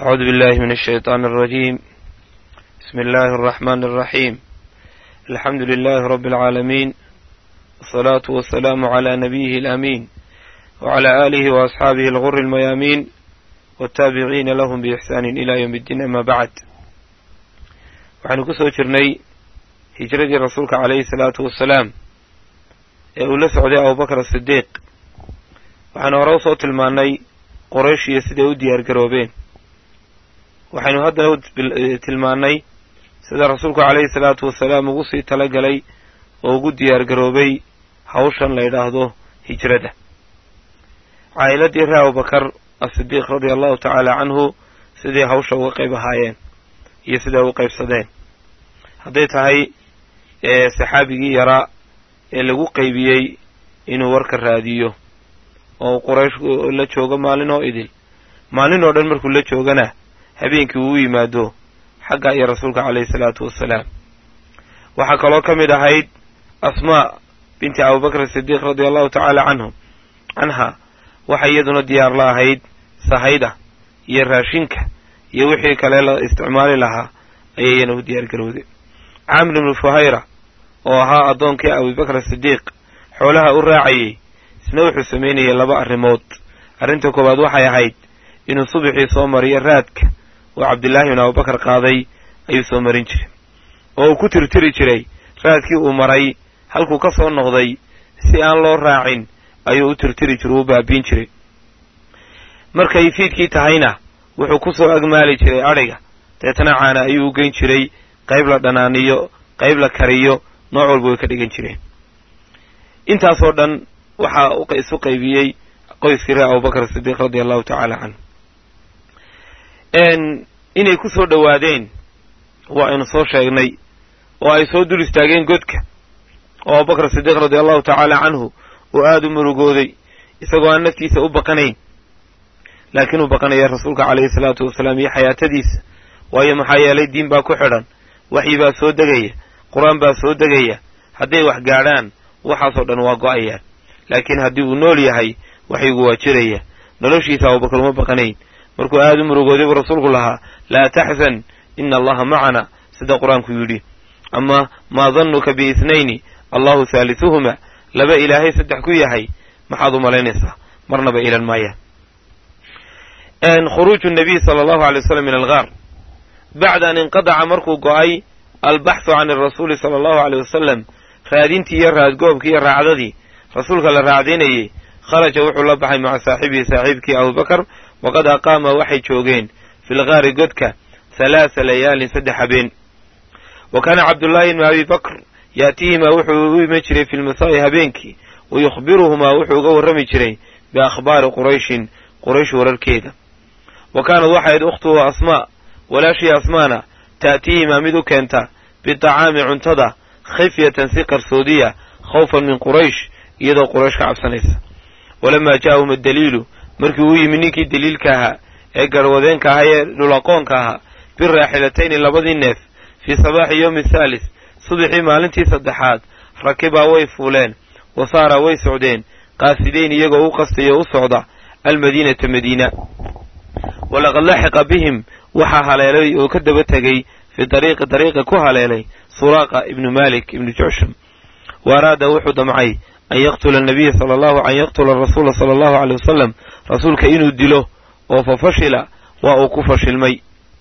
أعوذ بالله من الشيطان الرجيم بسم الله الرحمن الرحيم الحمد لله رب العالمين والصلاة والسلام على نبيه الأمين وعلى آله وأصحابه الغر الميامين والتابعين لهم بإحسان إلى يوم الدين أما بعد waxaynu ku soo jirnay hijradii rasuulka calayhi salaatu wassalaam ee uu la socday abubakar asidiiq waxaynu hore usoo tilmaannay qoraysh iyo siday u diyaar garoobeen waxaynu haddana tilmaannay sida rasuulku calayhi salaatu wasalaam ugu sii talagalay oo ugu diyaar garoobay hawshan la yidhaahdo hijrada caa'iladii reer abubakar asidiiq radia allahu tacaala canhu siday hawsha uga qayb ahaayeen iyo siday u qaybsadeen hadday tahay saxaabigii yaraa ee lagu qaybiyey inuu warka raadiyo oo quraysh la joogo maalin oo idil maalin oo dhan markuu la joogana habeenkii uu u yimaado xagga iyo rasuulka calayhi salaatu wassalaam waxaa kaloo ka mid ahayd asmaa binti abubakr sidiiq radia allahu tacaala canhu canha waxay iyaduna diyaar la ahayd sahayda iyo raashinka iyo wixii kale la isticmaali lahaa ayay iyana u diyaar garowday camr ibnu fuhayra oo ahaa addoonkii abubakr sidiiq xoolaha u raacayey isna wuxuu samaynayay laba arrimood arrinta koowaad waxay ahayd inuu subaxii soo mariyo raadka oo cabdillaahi bin abubakar qaaday ayuu soo marin jiray oo uu ku tirtiri jiray raadkii uu maray halkuu ka soo noqday si aan loo raacin ayuu u tirtiri jiray u baabiin jiray markay fiidkii tahayna wuxuu ku soo agmaali jiray adhiga deetana caana ayuu u geyn jiray qayb la dhanaaniyo qayb la kariyo nooc walba way ka dhigan jireen intaasoo dhan waxaa isu qaybiyey qoyskii reer abubakar sidiiq radia allahu tacaala canhu inay ku soo dhowaadeen waa aynu soo sheegnay oo ay soo dul istaageen godka oo abubakar sidiiq radia allahu tacaala canhu uu aada u murugooday isagoo aan naftiisa u baqanayn laakiin uu baqanaya rasuulka calayhi salaatu wasalaam iyo xayaatadiisa waayo maxaa yeelay diin baa ku xidhan waxyi baa soo degaya qur-aan baa soo degaya hadday wax gaadhaan waxaasoo dhan waa go'ayaan laakiin haddii uu nool yahay waxyigu waa jiraya noloshiisa abubakar uma baqanayn markuu aada u murugooday buu rasuulku lahaa laa taxzan ina allaha macana sida qur-aanku yidhi ama maa dannuka biithnayni allahu haalisuhuma laba ilaahay saddex ku yahay maxaad u malaynaysaa marnaba ilan maayaan khuruuju nabiy sala allahu alay wasalam min algaar bacda an inqadaca markuu go'ay albaxthu can arasuuli sala allahu aleyh wasalam raadintii iyo raadgoobkii iyo raacdadii rasuulka la raacdaynayey kharaja wuxuu la baxay maca saaxibihi saaxiibkii abubakar waqad aqaama waxay joogeen fi lgaari godka halaasa layaalin saddex habeen wa kaana cabdullaahi ibnu abi bakr yaatihimaa wuxuu u iman jiray fi lmasaa'i habeenkii wa yukhbiruhumaa wuxuu uga warrami jiray biakhbaari qurayshin quraysh wararkeeda wa kaanad waxayd ukhtuhu asmaa walaashii asmaana ta'tiihimaa mid u keenta bidacaami cuntada khifyatan si qarsoodiya khawfan min quraysh iyadoo quraysh ka cabsanaysa walamaa jaa'ahum addaliilu markii uu yimi ninkii daliilka ahaa ee garwadeenka ahaa ee dhulaqoonka ahaa biraaxilatayni labadii neef fii sabaaxi yowmi thaalis subaxii maalintii saddexaad rakibaa way fuuleen wa saaraa way socdeen qaasidayn iyagoo u qastayo u socda almadiinata madiina walaqad laxiqa bihim waxaa haleelay oo ka daba tegey fii dariiqi dariiqa ku haleelay suraaqa ibnu malik ibnu jucsham wa araada wuxuu damcay an yaqtula nabiya sala allahu an yaqtula rasuula sala allahu aleyh wasalam rasuulka inuu dilo oo fa fashila waa uu ku fashilmay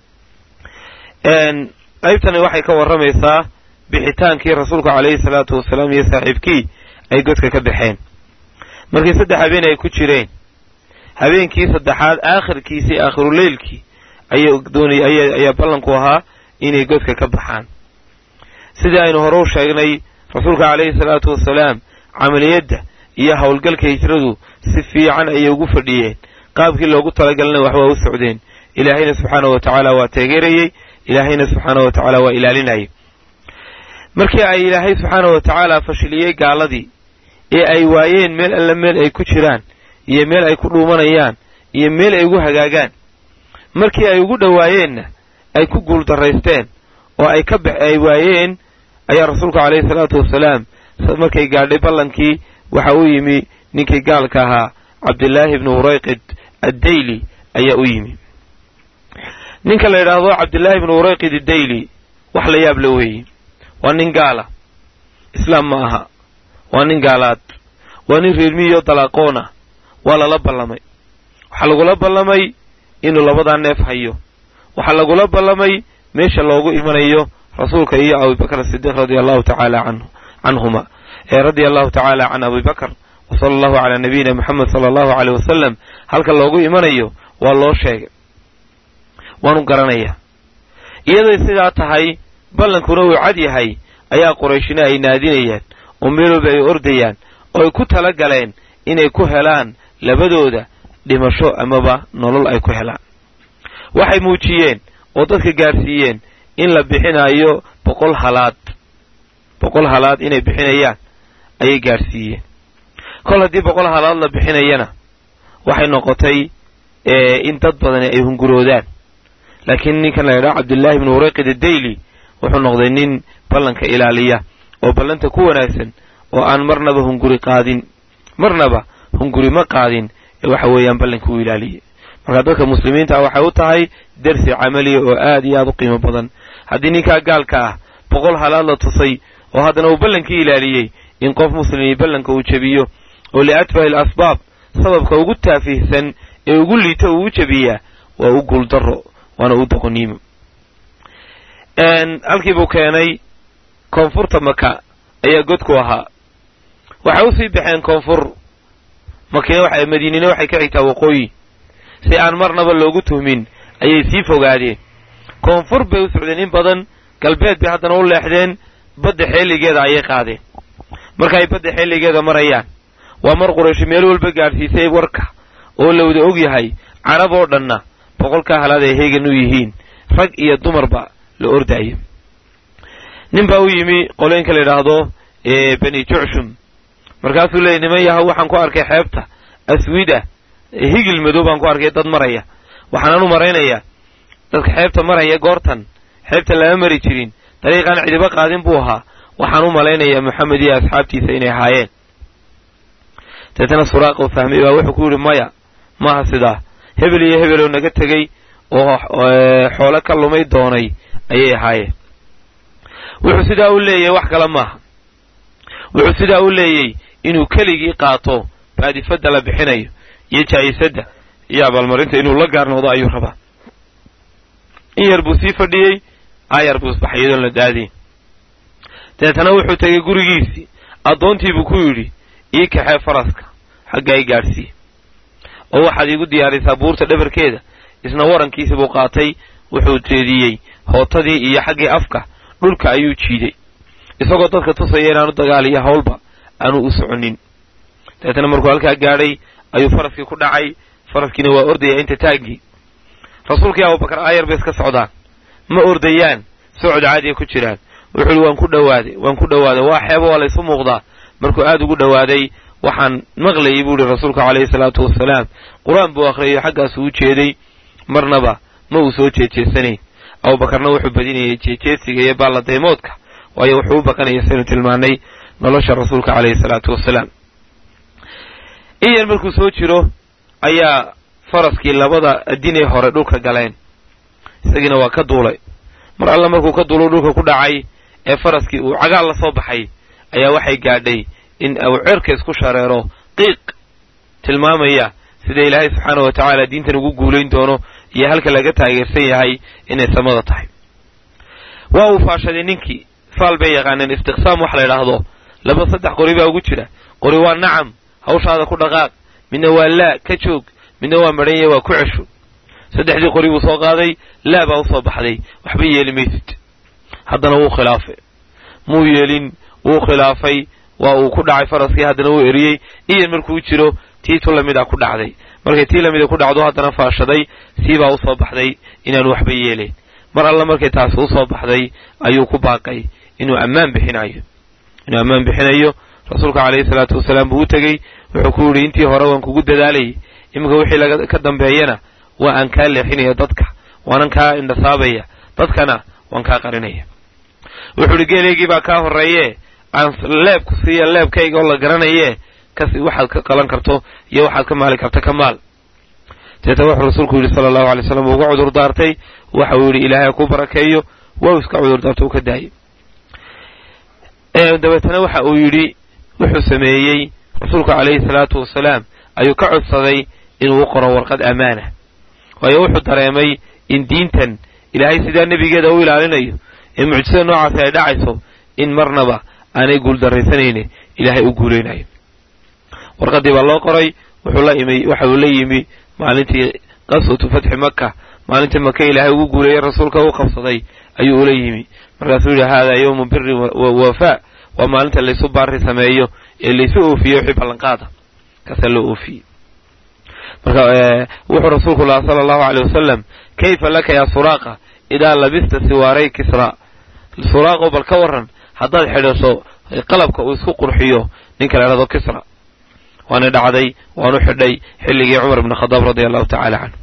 qaybtani waxay ka warramaysaa bixitaankii rasuulka calayhi salaatu wasalaam iyo saaxiibkii ay godka ka baxeen markii saddex habeen ay ku jireen habeenkii saddexaad aakhirkiisii aakhiruleylkii ayaa ballanku ahaa inay godka ka baxaan sidii aynu hore u sheegnay rasuulka calayhi salaatu wasalaam camaliyadda iyo howlgalka hijradu si fiican ayay ugu fadhiyeen qaabkii loogu talagalana wax waa u socdeen ilaahayna subxaanahu wa tacaala waa teegeerayey ilaahayna subxaanahu wa tacaala waa ilaalinayay markii ay ilaahay subxaanahu wa tacaala fashiliyey gaaladii ee ay waayeen meel alla meel ay ku jiraan iyo meel ay ku dhuumanayaan iyo meel ay ugu hagaagaan markii ay ugu dhowaayeenna ay ku guuldarraysteen oo ay ka ay waayeen ayaa rasuulku calayhi salaatu wasalaam markay gaadhay ballankii waxa uu yimi ninkii gaalka ahaa cabdillaahi ibnu hurayqid addayli ayaa u yimi ninka la yidhaahdo cabdillaahi ibnu urayqid idayli wax la yaab la weeye waa nin gaala islaam ma aha waa nin gaalaad waa nin reermiyo dalaaqoon ah waa lala ballamay waxaa lagula ballamay inuu labadaa neef hayo waxaa lagula ballamay meesha loogu imanayo rasuulka iyo abubakr sidiiq radia allahu tacaala canhu canhuma ee radia allahu tacaala can abibakr wa sala allahu calaa nabiyina moxamed sala allahu aleyh wasalam halka loogu imanayo waa loo sheegay waanu garanayaa iyaday sidaa tahay ballankuna uu cad yahay ayaa qurayshina ay naadinayaan oo meel walba ay ordayaan oo ay ku tala galeen inay ku helaan labadooda dhimasho amaba nolol ay ku helaan waxay muujiyeen oo dadka gaadhsiiyeen in la bixinayo boqol halaad boqol halaad inay bixinayaan ayay gaadhsiiyeen kol haddii boqol halaad la bixinayana waxay noqotay in dad badani ay hunguroodaan laakiin ninkan la yidhaho cabdullaahi ibnu urayqid adayli wuxuu noqday nin ballanka ilaaliya oo ballanta ku wanaagsan oo aan marnaba hunguri qaadin marnaba hunguri ma qaadin ee waxa weeyaan ballanka u ilaaliyay marka dadka muslimiinta ah waxay u tahay dersi camaliya oo aad iyo aad u qiimo badan haddii ninkaa gaalka ah boqol halaad la tusay oo haddana uu ballankii ilaaliyey in qof muslimi ballanka uu jebiyo oo liatfahi al asbaab sababka ugu taafihsan ee ugu liito uu u jebiyaa waa u guuldaro waana u doqoniimo halkii buu keenay koonfurta maka ayaa godku ahaa waxay usii baxeen koonfur makina waxa madiinina waxay ka xigtaa waqooyi si aan marnaba loogu tuhmin ayay sii fogaadeen koonfur bay u socdeen in badan galbeed bay haddana u leexdeen badda xeeligeeda ayay qaadeen marka ay badda xeeligeeda marayaan waa mar qurayshi meel walba gaadhsiisay warka oo la wada og yahay carab oo dhanna boqolkaa halaad ay heegan u yihiin rag iyo dumarba la ordaayo nin baa u yimi qolooyinka la yidhaahdo beni jucshum markaasuu leeyay niman yahow waxaan ku arkay xeebta aswida higil madow baan ku arkay dad maraya waxaanan u maraynayaa dadka xeebta maraya goortan xeebta lama mari jirin dariiqaan cidiba qaadin buu ahaa waxaan u malaynayaa moxamed iyo asxaabtiisa inay ahaayeen deetana suraaqa u fahmay baa wuxuu ku yidhi maya maaha sidaa hebel iyo hebeloo naga tegey oo xoolo ka lumay doonay ayay ahaayeen wuxuu sidaa u leeyahay wax kale maaha wuxuu sidaa u leeyey inuu keligii qaato baadifadda la bixinayo iyo jaa'isadda iyo abaalmarinta inuu la gaar noqdo ayuu rabaa in yar buu sii fadhiyey aayar buu isbaxay iyadoon la daadiin deetana wuxuu tegey gurigiisii addoontiibuu ku yidhi ii kaxee faraska xaggaa i gaadhsii oo waxaad iigu diyaarisaa buurta dhabarkeeda isna warankiisi buu qaatay wuxuu jeediyey hootadii iyo xaggii afka dhulka ayuu jiiday isagoo dadka tusaya inaanu dagaaliyo hawlba aanu u soconin dabeetana markuu halkaa gaadhay ayuu faraskii ku dhacay faraskiina waa ordaya inta taaggii rasuulkii abubakar aayar bay iska socdaan ma ordayaan socod caadiya ku jiraan wuxuu ihi waan ku dhowaaday waan ku dhowaaday waa xeebo waa laysu muuqdaa markuu aad ugu dhowaaday waxaan maqlayay buu ihi rasuulku calayhi salaatu wasalaam qur-aan buu akhriyay xaggaasuu u jeeday marnaba ma uu soo jeejeesanayn abubakarna wuxuu badinayay jeejeesiga iyo baalladaymoodka waayo wuxuu u baqanaya saynu tilmaanay nolosha rasuulka calayhi salaatu wasalaam in yar markuu soo jiro ayaa faraskii labada adinee hore dhulka galeen isagiina waa ka duulay mar alle markuu ka duulo dhulka ku dhacay ee faraskii uu cagaal la soo baxay ayaa waxay gaadhay in uu cerka isku shareero qiiq tilmaamaya sida ilaahay subxaana wa tacaala diintan ugu guulayn doono iyo halka laga taageersan yahay inay samada tahay waa uu faashaday ninkii faal bay yaqaaneen istiqsaam wax la yidhaahdo laba saddex qori baa ugu jira qori waa nacam hawshaada ku dhaqaaq midna waa laa ka joog midna waa madhanya waa ku cesho saddexdii qori buu soo qaaday laa baa usoo baxday waxba yeeli maysid haddana wuu khilaafay muu yeelin wuu khilaafay waa uu ku dhacay faraskii haddana wuu eriyey iyan markuu jiro tii tu lamid a ku dhacday markay tii lamida ku dhacdo haddana faashaday sii baa usoo baxday inaanu waxba yeelayn mar alla markay taasi usoo baxday ayuu ku baaqay inuu ammaan bixinayo inuu ammaan bixinayo rasuulka calayhi salaatu wasalaam buu u tegey wuxuu ku yidhi intii hore waan kugu dadaalayay iminka wixii laga ka dambeeyana waa aan kaa leexinaya dadka waanan kaa indhasaabaya dadkana waan kaa qarinaya wuxuu idhi geelaygii baa kaa horreeye aan leebku siiya leebkayga oo la garanayee kasi waxaad ka qalan karto iyo waxaad ka maali karto ka maal deeta wuxuu rasuulku yidhi sala allahu alay slam uga cudur daartay waxa uu yidhi ilaahay ku barakeeyo waa iska cudur daarto uu ka daayay dabeetana waxa uu yidhi wuxuu sameeyey rasuulku calayhi salaatu wasalaam ayuu ka codsaday inuu u qoro warqad ammaana waayo wuxuu dareemay in diintan ilaahay sidaa nebigeeda u ilaalinayo ee mucjisada noocaasi ay dhacayso in marnaba aanay guuldarraysanayne ilaahay u guulaynayo warqaddii baa loo qoray wuxuu la imi waxa uu la yimi maalintii qaswatu fatxi maka maalintii maka ilaahay ugu guuleeyey rasuulka u qabsaday ayuu ula yimi markaasuu yidhi haadaa yowmu biri wawafaa waa maalinta laysu baari sameeyo ee laysu oofiye wixii ballanqaada kaasaa loo oofiyey marka wuxuu rasuulku lahaa sala allahu aleyh wasalam kayfa laka yaa suraaqa idaa labista siwaaray kisra suraaqo bal ka waran haddaad xidhaso qalabka uu isku qurxiyo ninka la idhahdo kisra waana dhacday waanu xidhay xilligii cumar ibn khadaab radia allahu tacala canhu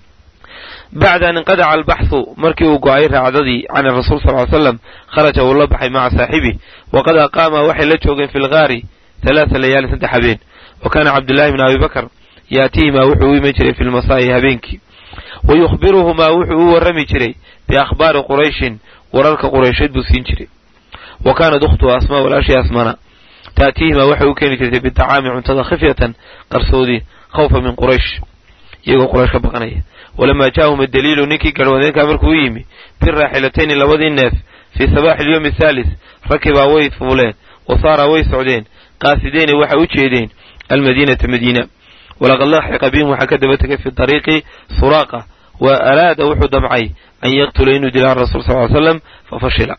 bacda an inqadaca albaxhu markii uu go-ay raacdadii can rasuul sal ly slam kharaja wuu la baxay maca saaxibi waqad aqaama waxay la joogeen fi lgaari halaasa layaali saddex habeen wa kaana cabdullaahi bn abi bakr yaatihimaa wuxuu u iman jiray fi lmasaa'i habeenkii wa yukhbiruhumaa wuxuu u warrami jiray biakhbaari qurayshin wararka quraysheed buu siin jiray wa kaanat ukhtuhu asmaa walaashii asmana taatiihimaa waxay u keeni jirtay bidacaami cuntada khifyatan qarsoodi khawfa min quraysh iyagoo quraysh ka baqanaya walamaa jaa'ahum adaliilu ninkii garhwadeenkaa markuu u yimi biraaxilatayni labadii neef fii sabaaxi alyowmi athaalis rakibaa way fuuleen wa saaraa way socdeen qaasideyni waxay u jeedeen almadiinata madiina walaqad laxiqa bihim waxaa ka daba tegay fi dariiqi suraaqa wa araada wuxuu damcay an yaqtula inuu dila rasul sal ly slam fafashila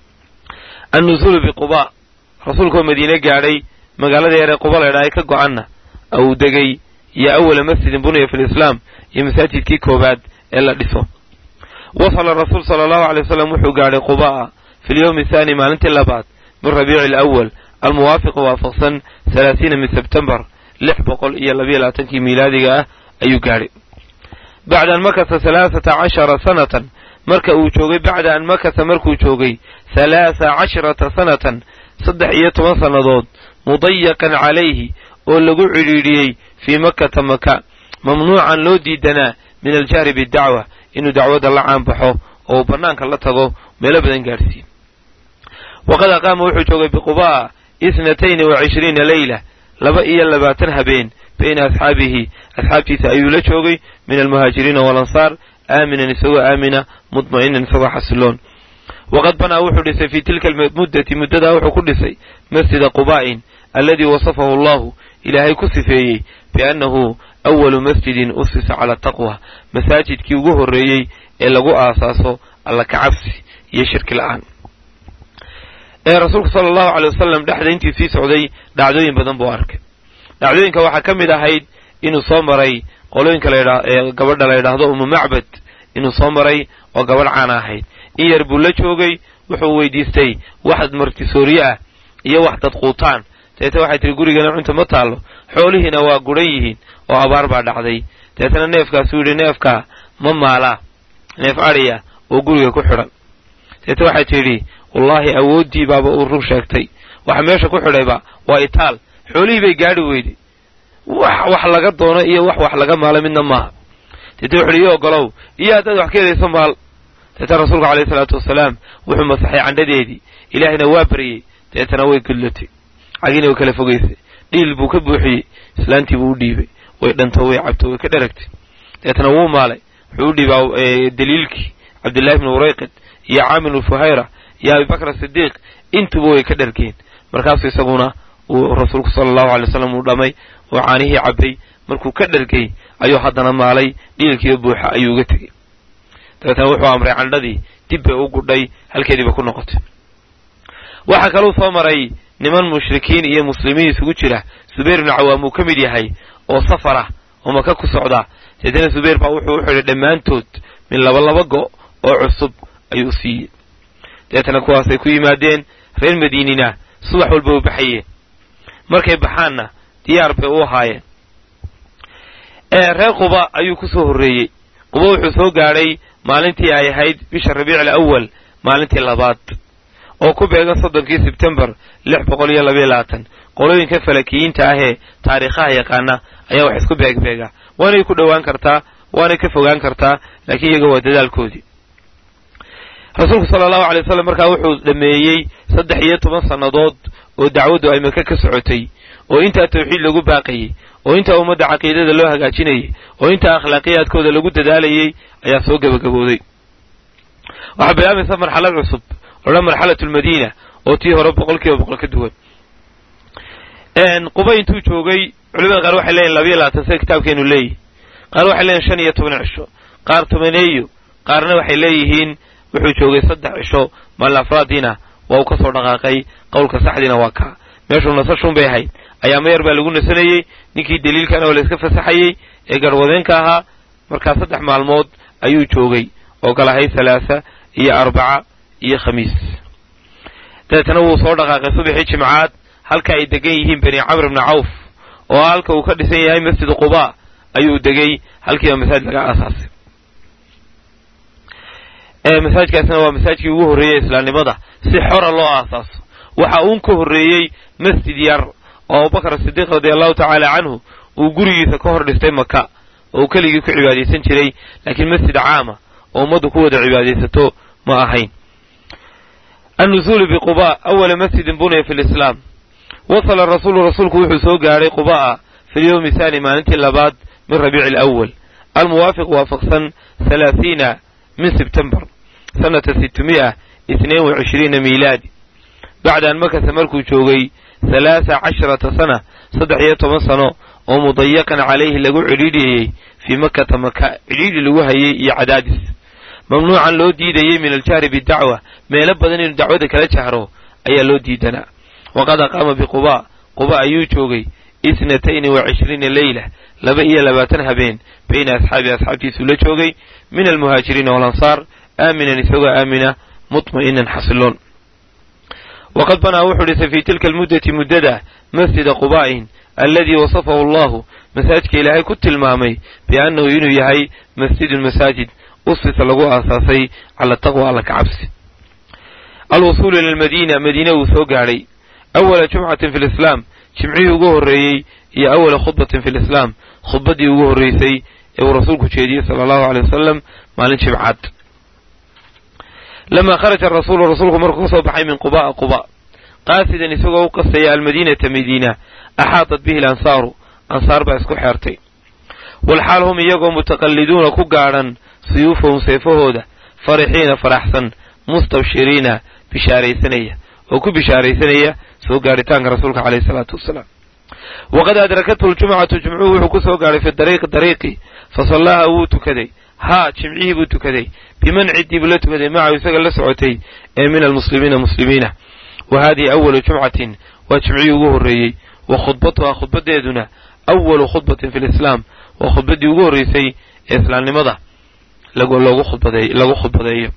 annuzuulu biquba rasuulkaoo madiine gaadhay magaalada yaree quba laydhaa ay ka go-anna uu degay iyo awala masjidin buniya fi lislaam iyo masaajidkii koowaad ee la dhiso wasala rasuul sala allahu alay wasalam wuxuu gaadhay quba'a fi lyowmi athaani maalintii labaad min rabiici alawal almuwaafiqu waafaqsan halaasiina min sebtembar lix boqol iyo labayo labaatankii miilaadiga ah ayuu gaadhay bacda an makasa halaasata cashara sanatan marka uu joogay bacda an makasa markuu joogay halaasa casharata sanatan saddex iyo toban sannadood mudayaqan calayhi oo lagu cidhiidhiyey fii makkata maka mamnuucan loo diidanaa min aljahri bidacwa inuu dacwadda la caanbaxo oo uu bannaanka la tago meelo badan gaadhsiiyo waqad aqaama wuxuu joogay biquba'a isnatayni wa cishriina leyla laba iyo labaatan habeen bayna asxaabihi asxaabtiisa ayuu la joogay min almuhaajiriina waalansaar aaminan isagoo aamina mudma'inan isagoo xasiloon waqad banaa wuxuu dhisay fii tilka almuddati muddadaa wuxuu ku dhisay masjida qubaa'in alladii wasafahu allahu ilaahay ku sifeeyey biannahu awalu masjidin usisa cala taqwa masaajidkii ugu horreeyey ee lagu aasaaso alla kacabsi iyo shirki la'aan ee rasuulku sala allahu aley wasalam dhexda intii sii socday dhacdooyin badan buu arkay dhacdooyinka waxaa ka mid ahayd inuu soo maray qolooyinka ladha ee gabadha la ydhaahdo umu macbad inuu soo maray oo gabadh caana ahayd in yar buu la joogay wuxuu weydiistay wax martisoorye ah iyo wax dad quutaan deetna waxay tihi gurigana cunta ma taallo xoolihiina waa guran yihiin oo abaar baa dhacday deetna neefkaasuu yidhi neefkaa ma maalaa neef adhiya oo guriga ku xidhan deetna waxay tidhi wallaahi awooddii baaba uu run sheegtay waxa meesha ku xidhayba waa itaal xoolihii bay gaadhi weyday wax wax laga doono iyo wax wax laga maalo midna maaha deetna wuxu uhi iyo ogolow iyo haddaad wax ka helayso maal deetna rasuulku alayhi salaatu wasalaam wuxuu masaxay candhadeedii ilaahina waa baryey deetana way gudlatay cagina way kala fogaysay dhiil buu ka buuxiyey islaantii buu u dhiibay way dhanto way cabto way ka dheragtay deetana wuu maalay wuxuu u dhiibaa daliilkii cabdillahi bni urayqid iyo caamir bnu fuhayra iyo abibakr asidiiq intuba way ka dhargeen markaasuu isaguna uu rasuulku sala allahu alay wasalam uu dhamay oo caanihii cabbay markuu ka dhargay ayuu haddana maalay dhiilkiiyo buuxa ayuu uga tegey dabeetana wuxuu amray candhadii dib bay u gudhay halkeediiba ku noqotay waxaa kaluu soo maray niman mushrikiin iyo muslimiin isugu jira subayr ibnu cawaam uu ka mid yahay oo safar ah oo maka ku socda deetana subayr baa wuxuu u xidhay dhammaantood min laba laba go' oo cusub ayuu siiyey deetana kuwaasay ku yimaadeen reer madiinina subax walba u baxayeen markay baxaanna diyaar bay u ahaayeen reer quba ayuu ku soo horreeyey quba wuxuu soo gaadhay maalintii ay ahayd bisha rabiic alawal maalintii labaad oo ku beegan soddonkii sebtembar lix boqol iyo labaiyo labaatan qolooyinka falakiyiinta ahee taariikhaha yaqaana ayaa wax isku beegbeega waanay ku dhowaan kartaa waanay ka fogaan kartaa laakiin iyaga waa dadaalkoodii rasuulku sala allahu alay wasalam markaa wuxuu dhameeyey saddex iyo toban sannadood oo dacwaddu ay maka ka socotay oo intaa tawxiid lagu baaqayey oo intaa ummadda caqiidada loo hagaajinayay oo intaa akhlaaqiyaadkooda lagu dadaalayey ayaa soo gebagabooday waxaa bilaabaysa marxalad cusub odhan marxalatu lmadiina oo tii hore boqol kiiba boqol ka duwan quba intuu joogay culimada qaar waxay leeyihin labayo labaatan sida kitaabkeenu leeyihi qaar waxay leeyihin shan iyo toban cisho qaar tobaneeyo qaarna waxay leeyihiin wuxuu joogay saddex cisho maalin afraadiina waa uu ka soo dhaqaaqay qowlka saxdiina waa kaa meeshuu nasashun bay ahayd ayaama yar baa lagu nasanayey ninkii daliilkana oo layska fasaxayey ee garwadeenka ahaa markaa saddex maalmood ayuu joogay oo kalahay salaasa iyo arbaca iyo khamiis dabeetana wuu soo dhaqaaqay subaxii jimcaad halka ay degan yihiin bani camr ibni cawf oo halka uu ka dhisan yahay masjid quba ayuu degay halkiiba masaajid laga aasaasay masaajidkaasna waa masaajidkii ugu horreeyey islaamnimada si xora loo aasaaso waxa uun ka horreeyey masjid yar oo abubakar sidiiq radia allahu tacaala canhu uu gurigiisa ka hor dhistay maka oo uu keligii ku cibaadaysan jiray laakiin masjid caama oo ummaddu ku wada cibaadaysato ma ahayn annuzuulu biquba awala masjidin buniya fi lislaam wasala rasuulu rasuulku wuxuu soo gaadhay quba'a fi lyowmi thani maalintii labaad min rabiici alawal almuwaafiq waafaqsan halaathiina min sebtembar sanata sitmi'a itnain wa cishriina miilaadi bacda an makasa markuu joogay halaasa casharata sana saddex iyo toban sano oo mudayaqan calayhi lagu cidhiidhiyey fii makata maka cidhiidhi lagu hayay iyo cadaadis mamnuucan loo diidayey min aljahri bidacwa meelo badan inuu dacwada kala jahro ayaa loo diidanaa waqad aqaama biquba quba ayuu joogay isnatayni wa cishriina leyla laba iyo labaatan habeen bayna asxaabi asxaabtiisuu la joogay min almuhaajiriina walansaar aaminan isagoo aamina mutma'inan xasiloon waqad banaa wuxuu dhisay fii tilka almuddati muddada masjida qubaa'in alladii wasafahu allahu masaajidka ilaahay ku tilmaamay biannahu inuu yahay masjidun masaajid usisa lagu aasaasay cala taqwa alla ka cabsi alwusuulu ila almadiina madiina wuu soo gaadhay awala jumcatin fi lislaam jimcihii ugu horreeyey iyo awala khudbatin fi lislaam khudbaddii ugu horreysay ee uu rasuulku jeediyey sala allahu aley wasalam maalin jimcaad lamaa kharaja arasuulu rasuulku markuu ka soo baxay min quba'a quba qaasidan isagoo u qastaya almadiinata madiina axaatat bihi alansaaru ansaar baa isku xeertay walxaal hum iyagoo mutaqalliduuna ku gaadhan suyuufahum seefahooda farixiina faraxsan mustabshiriina bishaaraysanaya oo ku bishaaraysanaya soo gaadhitaanka rasuulka caleyhi salaatu wasalaam waqad adrakathu ljumcatu jimcuhu wuxuu ku soo gaadhay fi dariiqi dariiqi fa sallaaha wuu tukaday haa jimcihii buu tukaday biman ciddii buu la tukaday macahu isaga la socotay ee min almuslimiina muslimiina wa haadihi awalu jumcatin waa jimcihii ugu horreeyey wa khudbatuhaa khudbadeeduna awalu khudbatin fi lislaam waa khudbaddii ugu horreysay ee islaamnimada lagu khudbadeeyo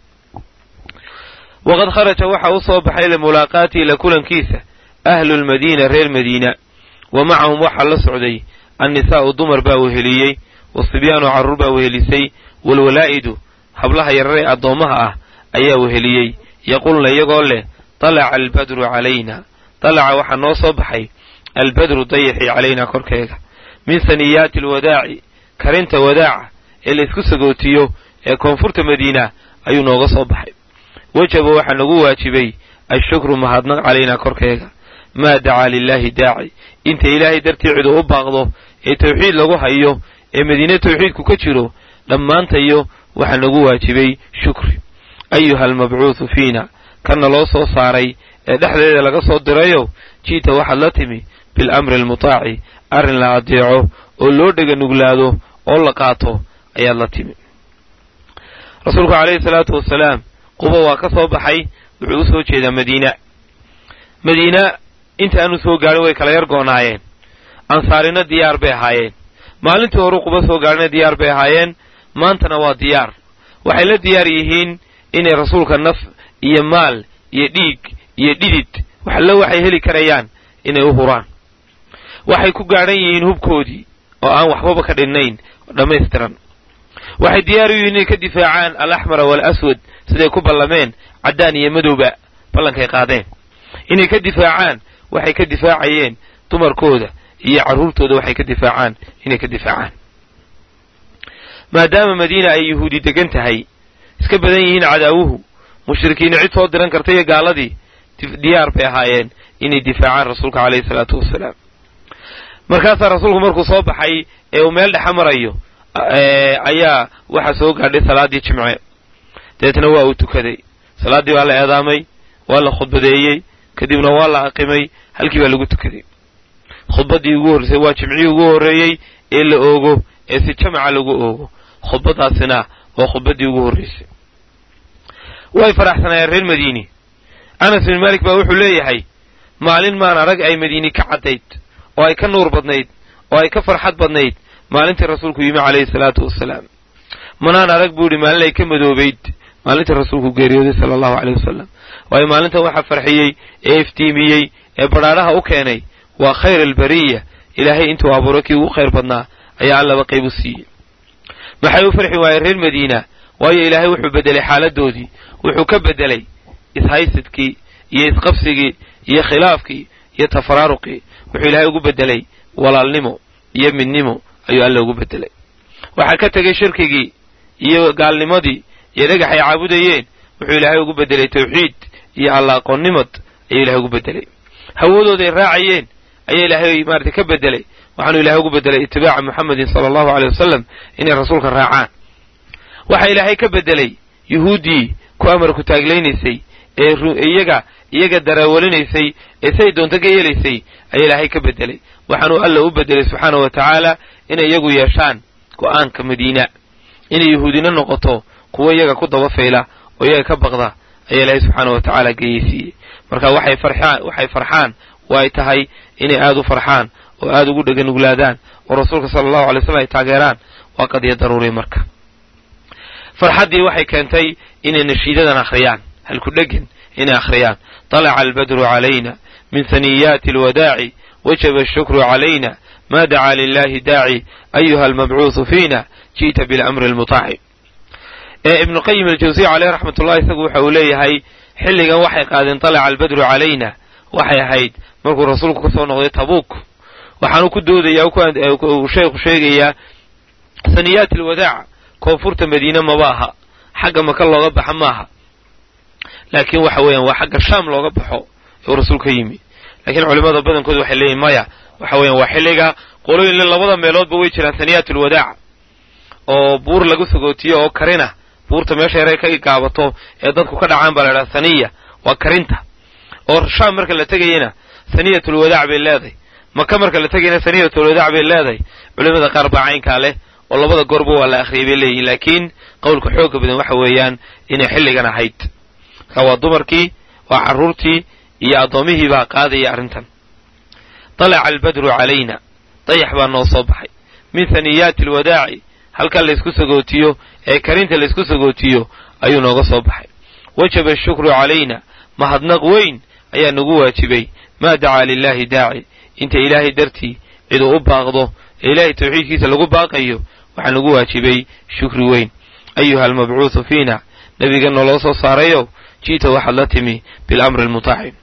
waqad kharaja waxa u soo baxay limulaaqaatii la kulankiisa ahlu lmadiina reer madiina wa macahum waxaa la socday annisaa'u dumar baa weheliyey wasibyaanu carruur baa wehelisay walwalaa'idu hablaha yararee addoommaha ah ayaa weheliyey yaqulna iyagoo leh dalaca albadru calayna dalaca waxaa noo soo baxay albadru dayaxii calaynaa korkeega min saniyaati alwadaaci karinta wadaaca ee la isku sagootiyo ee koonfurta madiina ayuu nooga soo baxay wajaba waxaa nagu waajibay ashukru mahadnaq calaynaa korkeega maa dacaa lilaahi daaci inta ilaahay dartii cidu u baaqdo ee tawxiid lagu hayo ee madiine tawxiidku ka jiro dhammaantayo waxaa nagu waajibay shukri ayuha almabcuudu fiina kana loo soo saaray ee dhexdeeda laga soo dirayo jiita waxaad la timi bilamri almutaaci arrin la adeeco oo loo dhega nuglaado oo la qaato ayaad la timi rasuulku calayhi salaatu wasalaam quba waa ka soo baxay wuxuu u soo jeedaa madiina madiina inta aanu soo gaadhin way kala yar goonaayeen ansaarina diyaar bay ahaayeen maalintii horuu quba soo gaadhina diyaar bay ahaayeen maantana waa diyaar waxay la diyaar yihiin inay rasuulka naf iyo maal iyo dhiig iyo dhidid waxallo waxay heli karayaan inay u huraan waxay ku gaadhan yihiin hubkoodii oo aan waxbaba ka dhinnayn dhammaystiran waxay diyaar u yihiin inay ka difaacaan alaxmara waalaswad siday ku ballameen caddaan iyo madowba ballankay qaadeen inay ka difaacaan waxay ka difaacayeen dumarkooda iyo carruurtooda waxay ka difaacaan inay ka difaacaan maadaama madiina ay yuhuudi degan tahay iska badan yihiin cadaawuhu mushrikiina cid soo diran karta iyo gaaladii diyaar bay ahaayeen inay difaacaan rasuulka calayhi salaatu wasalaam markaasaa rasuulku markuu soo baxay ee uu meel dhexa marayo ayaa waxaa soo gaadhay salaaddii jimce dabeetna waa uu tukaday salaaddii waa la eedaamay waa la khudbadeeyey kadibna waa la aqimay halkii baa lagu tukaday khudbaddii ugu horreysay waa jimcihii ugu horreeyey ee la oogo ee si jamaca lagu oogo khudbaddaasina waa khudbaddii ugu horreysay way faraxsanaayeen reer madiini anas bin malik baa wuxuu leeyahay maalin maan arag ay madiini ka caddayd oo ay ka nuur badnayd oo ay ka farxad badnayd maalintii rasuulku yimi calayhi salaatu wasalaam manaan arag buu idhi maalin ay ka madoobayd maalintii rasuulku geeriyooday sala allahu caleyh wasalam waayo maalintan waxaa farxiyey ee iftiimiyey ee badhaadhaha u keenay waa khayr albariya ilaahay intuu abuuray kii ugu khayr badnaa ayaa allaba qayb u siiyey maxay u farxi waayeen reer madiina waayo ilaahay wuxuu beddelay xaaladoodii wuxuu ka beddelay ishaysidkii iyo isqabsigii iyo khilaafkii iyo tafaraaruqii wuxuu ilaahay ugu beddelay walaalnimo iyo midnimo ayuu alla ugu beddelay waxaa ka tegay shirkigii iyo gaalnimadii iyo dhagax ay caabudayeen wuxuu ilaahay ugu beddelay tawxiid iyo alla aqoonnimad ayuu ilahay ugu beddelay hawadooday raacayeen ayaa ilaahay maarata ka beddelay waxaanu ilahay ugu beddelay itibaaca muxamedin sala allahu aleyh wasalam inay rasuulka raacaan waxaa ilaahay ka beddelay yuhuuddii ku amarku taaglaynaysay ee iyaga iyaga darawalinaysay ee say doonto ka yeelaysay ayaa ilaahay ka beddelay waxaanuu alla u beddelay subxaana wa tacaala inay iyagu yeeshaan go'aanka madiina inay yuhuudina noqoto kuwo iyaga ku daba fayla oo iyaga ka baqda ayaa ilaahay subxaana wa tacaala geyeysiiyey marka waxay farxaan waxay farxaan oo ay tahay inay aada u farxaan oo aada ugu dheganuglaadaan oo rasuulka sala allahu alay slam ay taageeraan waa qadiya daruuri marka farxaddii waxay keentay inay nashiidadan akhriyaan halku dhegan inay akhriyaan طalaca albadru calayna min haniyaati alwadaaci wajaba ashukru calayna ma dacaa lilahi daaci ayuha almabcuuثu fiina ji'ta bilamri almutaaci ee ibnu qayim aljawsiya caleyh raxmat ullahi isagu waxa uu leeyahay xilligan waxay qaadeen طalaca albadru calayna waxay ahayd markuu rasuulku ka soo noqday tabuuk waxaanu ku doodaya uu sheekhu sheegayaa haniyaati alwadaac koonfurta madiine maba aha xagga maka looga baxa maaha laakiin waxa weeyaan waa xagga shaam looga baxo uu rasuulka yimi laakiin culimmada badankooda waxay leeyihin maya waxa weeyaan waa xilliga qolooyin labada meeloodba way jiraan haniyaat alwadaac oo buur lagu sagootiyo oo karina buurta meesha yare ka gaabato ee dadku ka dhacaan baa la idhaha saniya waa karinta oo shaam marka la tegayana saniyatulwadaac bay leedahay maka marka la tegayana saniyatulwadaac bay leedahay culimada qaar baa caynkaa leh oo labada goorba waa la akhriyay bay leeyihin laakiin qowlka xooga badan waxa weeyaan inay xilligan ahayd marka waa dumarkii waa carruurtii iyo addoomihii baa qaadaya arrintan dalaca albadru calayna dayax baa noo soo baxay min haniyaati alwadaaci halkan laysku sagootiyo ee karinta laysku sagootiyo ayuu nooga soo baxay wajaba ashukru calayna mahadnaq weyn ayaa nagu waajibay maa dacaa lilaahi daaci inta ilaahay dartii ciduu u baaqdo ee ilaahay tawxiidkiisa lagu baaqayo waxaa nagu waajibay shukri weyn ayuha almabcuuثu fiina nebiga naloo soo saarayow ji'ta waxaad la timi bilamri almutaaci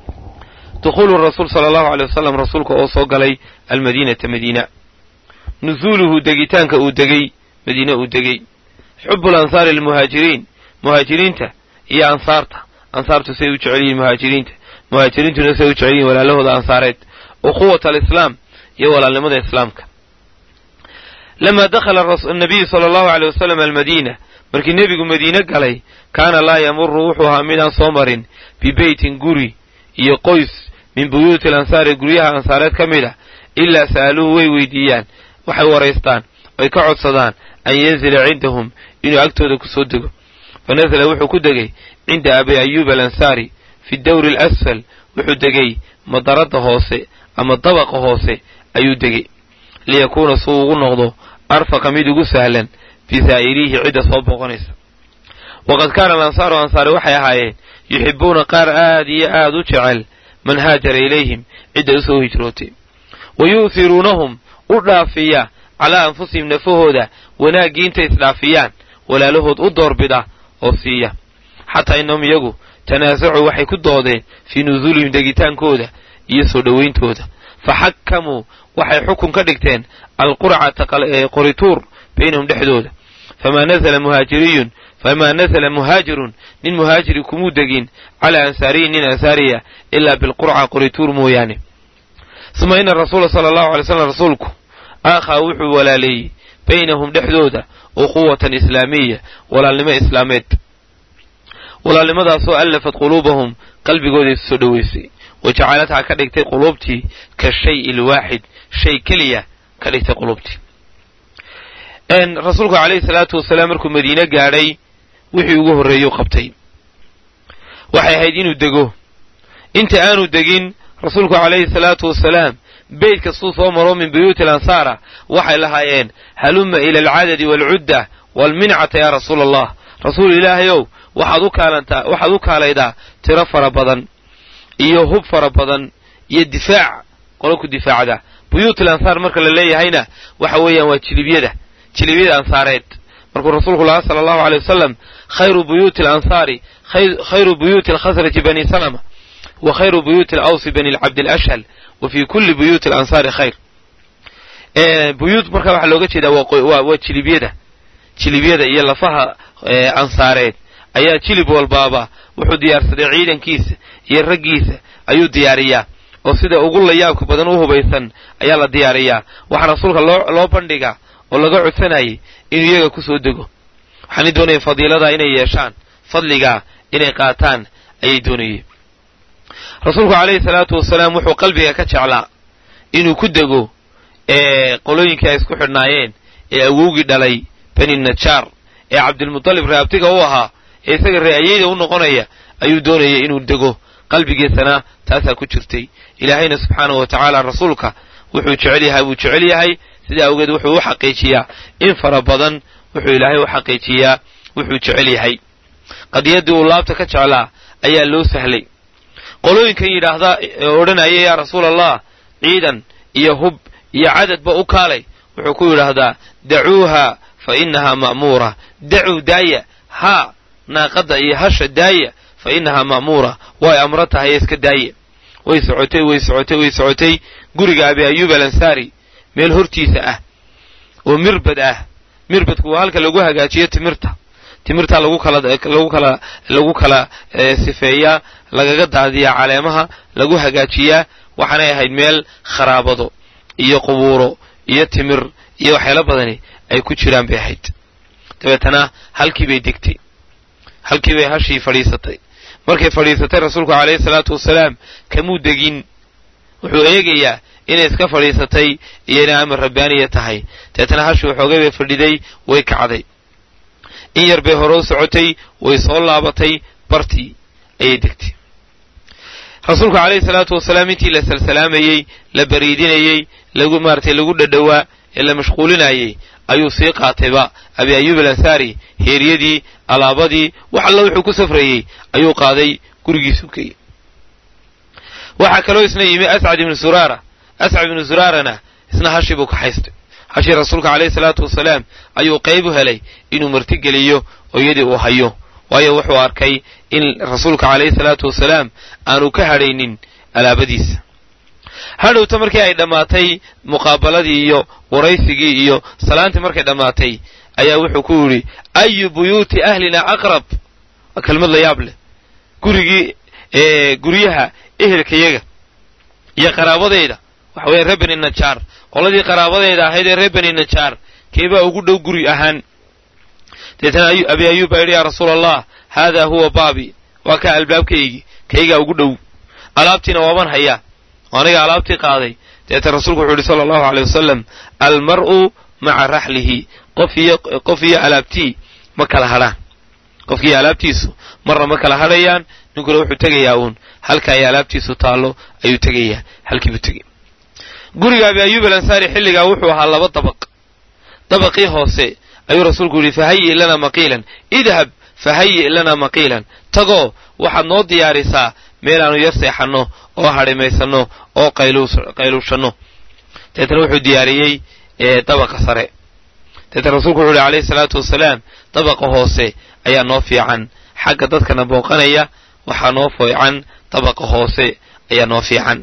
dukhulu rasuul sala allahu aley wasalam rasuulka oo soo galay almadiinata madiina nusuuluhu degitaanka uu degey madiine uu degey xubu lansaari almuhaajiriin muhaajiriinta iyo ansaarta ansaartu say u jecel yihiin muhaajiriinta muhaajiriintuna say u jecel yihin walaalahooda ansaareed ukhuwat alislaam iyo walaalnimada islaamka lamaa dakhala annabiyu sala allahu aleyh wasalam almadiina markii nebigu madiine galay kaana laa yamuru wuxuu ahaa midaan soo marin bibeytin guri iyo qoys min buyuuti alansaari guryaha ansaareed ka mid ah ilaa sa'aluuhu way weydiiyaan waxay waraystaan oy ka codsadaan an yanzila cindahum inuu agtooda ku soo dego fa nasala wuxuu ku degay cinda abi ayuuba alansaari fi dawri alasfal wuxuu degay madaradda hoose ama dabaqa hoose ayuu degay liyakuuna suu ugu noqdo arfaqa mid ugu sahlan bisaa'iriihi cidda soo booqonaysa waqad kaana alansaaru ansaari waxay ahaayeen yuxibbuuna qaar aad iyo aad u jecel man haajara ilayhim cidda u soo hijrootay wa yu'hiruunahum u dhaafiya calaa anfusihim nafahooda wanaaggii intay isdhaafiyaan walaalahood u doorbida oo siiya xataa innahum iyagu tanaasacuu waxay ku doodeen fii nusuulihim degitaankooda iyo soo dhowayntooda faxakamuu waxay xukun ka dhigteen alqurcata qorituur baynahum dhexdooda famaa nazla muhaajiriyun famaa nazla muhaajirun nin muhaajiri kumuu degin calaa ansaariyin nin ansaariya ilaa bilqurca qorituur mooyaane uma ina rasuula sala allahu alay slam rasuulku aakhaa wuxuu walaaleeyey baynahum dhexdooda ukhuwatan islaamiya walaalnimo islaameed walaalnimadaasoo allafat quluubahum qalbigooda isu soo dhoweysay wa jacalathaa ka dhigtay quluubtii ka shayi alwaaxid shay keliya ka dhigtay quluubtii rasuulku calayhi salaatu wasalaam markuu madiine gaadhay wixii ugu horreeyuu qabtay waxay ahayd inuu dego inta aanu degin rasuulku calayhi salaatu wasalaam beyt kastuu soo maro min buyuuti alansaara waxay lahaayeen halumma ila alcadadi waalcudda waalmincata yaa rasuula allah rasuul ilaahayow waxaad u kaalantaa waxaad u kaalaydaa tiro fara badan iyo hub fara badan iyo difaac qolo ku difaacda buyuuti alansaar marka la leeyahayna waxa weeyaan waa jilibyada jilibyada ansaareed markuu rasuulku lahaa sala allahu aley wasalam khayru buyuuti alansaari khayru buyuuti alkhasraji bani salama wa khayru buyuuti alawsi bani cabdilashhal wa fii kulli buyuuti alansaari khayr buyuut marka waxaa looga jeedaa waa jilibyada jilibyada iyo lafaha ansaareed ayaa jilib walbaaba wuxuu diyaarsaday ciidankiisa iyo raggiisa ayuu diyaariyaa oo sida ugu layaabka badan u hubaysan ayaa la diyaariyaa waxaa rasuulka loo bandhigaa oo laga codsanayay inuu iyaga ku soo dego waxaanay doonayeen fadiiladaa inay yeeshaan fadligaa inay qaataan ayay doonayeen rasuulku calayhi salaatu wasalaam wuxuu qalbiga ka jeclaa inuu ku dego ee qolooyinkii ay isku xidhnaayeen ee awowgii dhalay bani najaar ee cabdilmutalib reeabtiga u ahaa ee isaga ree'ayeyda u noqonaya ayuu doonayay inuu dego qalbigiisana taasaa ku jirtay ilaahayna subxaanahu wa tacaala rasuulka wuxuu jecel yahay wuu jecel yahay sidaa awgeed wuxuu u xaqiijiyaa in fara badan wuxuu ilaahay u xaqiijiyaa wuxuu jecel yahay qadiyaddii uu laabta ka jeclaa ayaa loo sahlay qolooyinkan yidhaahda odhanaya yaa rasuul allah ciidan iyo hub iyo cadadba u kaalay wuxuu ku yidhaahdaa dacuuha fa innahaa ma'muura dacuu daaya haa naaqadda iyo hasha daaya fa innahaa ma'muura way amro tahay iska daaya way socotay way socotay way socotay guriga abi ayuub alansaari meel hortiisa ah oo mirbad ah mirbadku waa halka lagu hagaajiyo timirta timirtaa lagu kala lagu kala lagu kala sifeeyaa lagaga daadiyaa caleemaha lagu hagaajiyaa waxaanay ahayd meel kharaabado iyo qubuuro iyo timir iyo waxyaalo badani ay ku jiraan bay ahayd dabeetana halkii bay degtay halkii bay hashii fadhiisatay markay fadhiisatay rasuulku calayhi salaatu wasalaam kamuu degin wuxuu eegayaa inay iska fadhiisatay iyo inay amar rabbaaniya tahay dabeetana hashii waxoogay bay fadhiday way kacday in yar bay hore u socotay way soo laabatay bartii ayay degtay rasuulku calayhi salaatu wasalaam intii la salsalaamayey la bariidinayey lagu maaratay lagu dhadhowaa ee la mashquulinayey ayuu sii qaatayba abi ayuub alansaari heeryadii alaabadii wax alla wuxuu ku safrayey ayuu qaaday gurigiisu keyey waxaa kaloo isna yimi ascad ibnu suraara ascad ibnu suraarana isna hashii buu ka haystay hashii rasuulka calayhi salaatu wasalaam ayuu qayb u helay inuu martigeliyo oo iyadii uu hayo waayo wuxuu arkay in rasuulka calayhi salaatu wasalaam aanu ka hadhaynin alaabadiisa hadhowta markii ay dhammaatay muqaabaladii iyo waraysigii iyo salaantii markay dhammaatay ayaa wuxuu ku yidhi ayu buyuuti ahlina aqrab waa kelmad la yaab leh gurigii guryaha ehelkayaga iyo qaraabadayda waxa weeye reer beni najaar qoladii qaraabadayda ahayd ee reer beni najaar keebaa ugu dhow guri ahaan deetana abi ayuub baa yidhi yaa rasuul allah haadaa huwa baabi waa kaa albaabkaygii kaygaa ugu dhow alaabtiina waaban hayaa oo aniga alaabtii qaaday deeta rasuulku wuxuu yidhi sala allahu aleyh wasalam almar'u maca raxlihi qof iyo qof iyo alaabtii ma kala hadhaan qofkiiyo alaabtiisu marna ma kala hadhayaan ninkuna wuxuu tegayaa uun halka ay alaabtiisu taallo ayuu tegayaa halkiibuu tegay guriga abi ayuub alansaari xilligaa wuxuu ahaa laba dabaq dabaqii hoose ayuu rasuulku yidhi fahayi lana maqiilan idhab fahayi lana maqiilan tagoo waxaad noo diyaarisaa meelaannu yar seexanno oo hadhimaysanno oo qayluushanno deetana wuxuu diyaariyey dabaqa sare deetana rasuulku wuxu uhi calayhi salaatu wasalaam dabaqa hoose ayaa noo fiican xagga dadkana booqanaya waxaa noo fiican dabaqa hoose ayaa noo fiican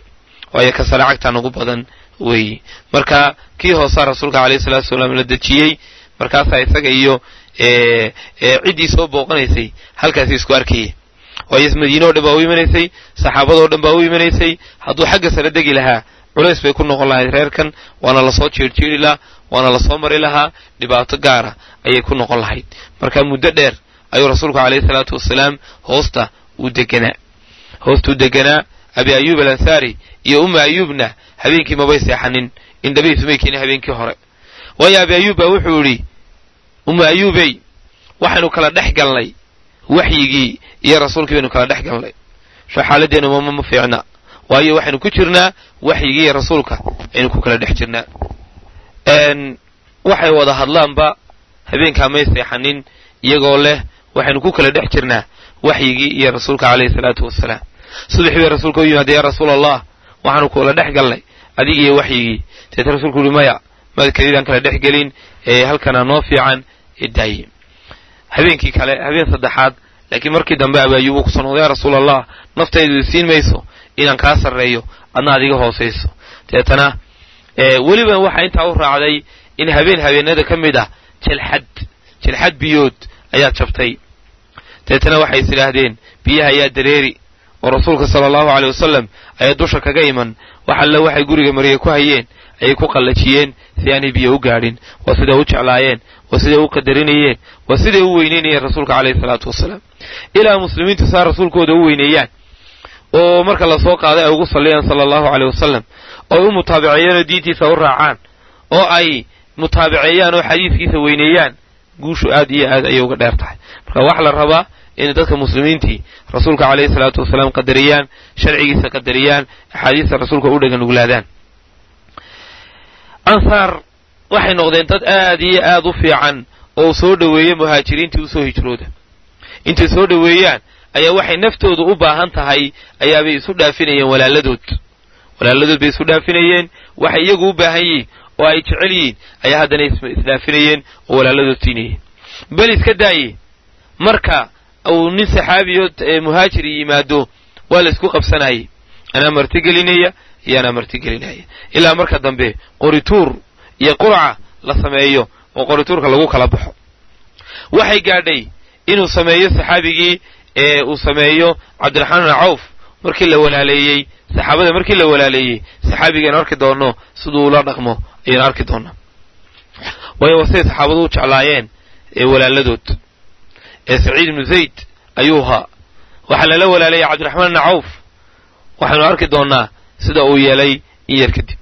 waayo ka sare cagtaan ugu badan weeye marka kii hoosaa rasuulka alayhi salatu wasalaam la dejiyey markaasaa isaga iyo ciddii soo booqanaysay halkaasi isku arkaya waayo madiine o dhan baa u imanaysay saxaabadoo dhan baa u imanaysay hadduu xagga sare degi lahaa culays bay ku noqon lahayd reerkan waana lasoo jeerjeeri lahaa waana lasoo mari lahaa dhibaato gaara ayay ku noqon lahayd marka muddo dheer ayuu rasuulku alayhi salaatu wasalaam hoosta uu deganaa hoostuu deganaa abi ayuub alansaari iyo umma ayuubna habeenkii mabay seexanin indhabihiisumay keenin habeenkii hore waayo abi ayuub baa wuxuu yidhi umma ayuubey waxaynu kala dhex galnay waxyigii iyo rasuulkii baynu kala dhex galnay soo xaaladdeenu mama ma fiicna waayo waxaynu ku jirnaa waxyigii iyo rasuulka aynu ku kala dhex jirnaa waxay wada hadlaanba habeenkaa may seexanin iyagoo leh waxaynu ku kala dhex jirnaa waxyigii iyo rasuulka calayhi salaatu wasalaam subaxii bay rasuulka u yimaada yaa rasuul allah waxaanu kula dhex galnay adig iyo waxyigii deeta rasuulku uhi maya maad kelidaan kala dhex gelin ee halkanaa noo fiican ee daaye habeenkii kale habeen saddexaad laakiin markii dambe abaayubu kusoo noqday yaa rasuul allah naftaydu siin mayso inaan kaa sarreeyo adna adiga hoosayso deetana weliba waxaa intaa u raacday in habeen habeenada ka mid ah jelxad jelxad biyood ayaa jabtay deetana waxay is idhaahdeen biyaha ayaa dareeri oo rasuulka sala allahu aleyh wasalam ayaa dusha kaga iman wax alle waxay guriga mariye ku hayeen ayay ku qallajiyeen si aanay biyo u gaadhin waa siday u jeclaayeen waa siday u qadarinayeen waa siday u weyneynayeen rasuulka caleyhi salaatu wasalaam ilaa muslimiintu saa rasuulkooda u weyneeyaan oo marka lasoo qaaday ay ugu salliyaan sala allahu aleyh wasalam oo ay u mutaabiceeyaan oo diintiisa u raacaan oo ay mutaabiceeyaan oo xadiiskiisa weyneeyaan guushu aad iyo aad ayay uga dheer tahay marka waxaa la rabaa inay dadka muslimiintii rasuulka caleyhi salaatu wasalaam qadariyaan sharcigiisa qadariyaan axaadiista rasuulka u dhegan uglaadaan ansaar waxay noqdeen dad aad iyo aad u fiican oo soo dhoweeya muhaajiriintii usoo hijrooda intay soo dhoweeyaan ayaa waxay naftooda u baahan tahay ayaabay isu dhaafinayeen walaaladood walaaladood bay isu dhaafinayeen waxay iyagu u baahan yihiin oo ay jecel yihiin ayaa haddana isdhaafinayeen oo walaaladood siinayeen bel iska daaye marka uu nin saxaabiyo muhaajiri yimaado waa la isku qabsanayay anaa martigelinaya iyo anaa martigelinaya ilaa marka dambe qorituur iyo qurca la sameeyo oo qorituurka lagu kala baxo waxay gaadhay inuu sameeyo saxaabigii ee uu sameeyo cabdiraxmaan bin cawf markii la walaaleeyey saxaabada markii la walaaleeyey saxaabigaenu arki doonno siduu ula dhaqmo ayaynu arki doonnaa waayo waa siday saxaabadu u jeclaayeen ee walaaladood ee saciid ibnu zayd ayuu ahaa waxaa lala walaalayay cabdiraxmaan bn cawf waxaynu arki doonnaa sida uu yeelay in yar kadib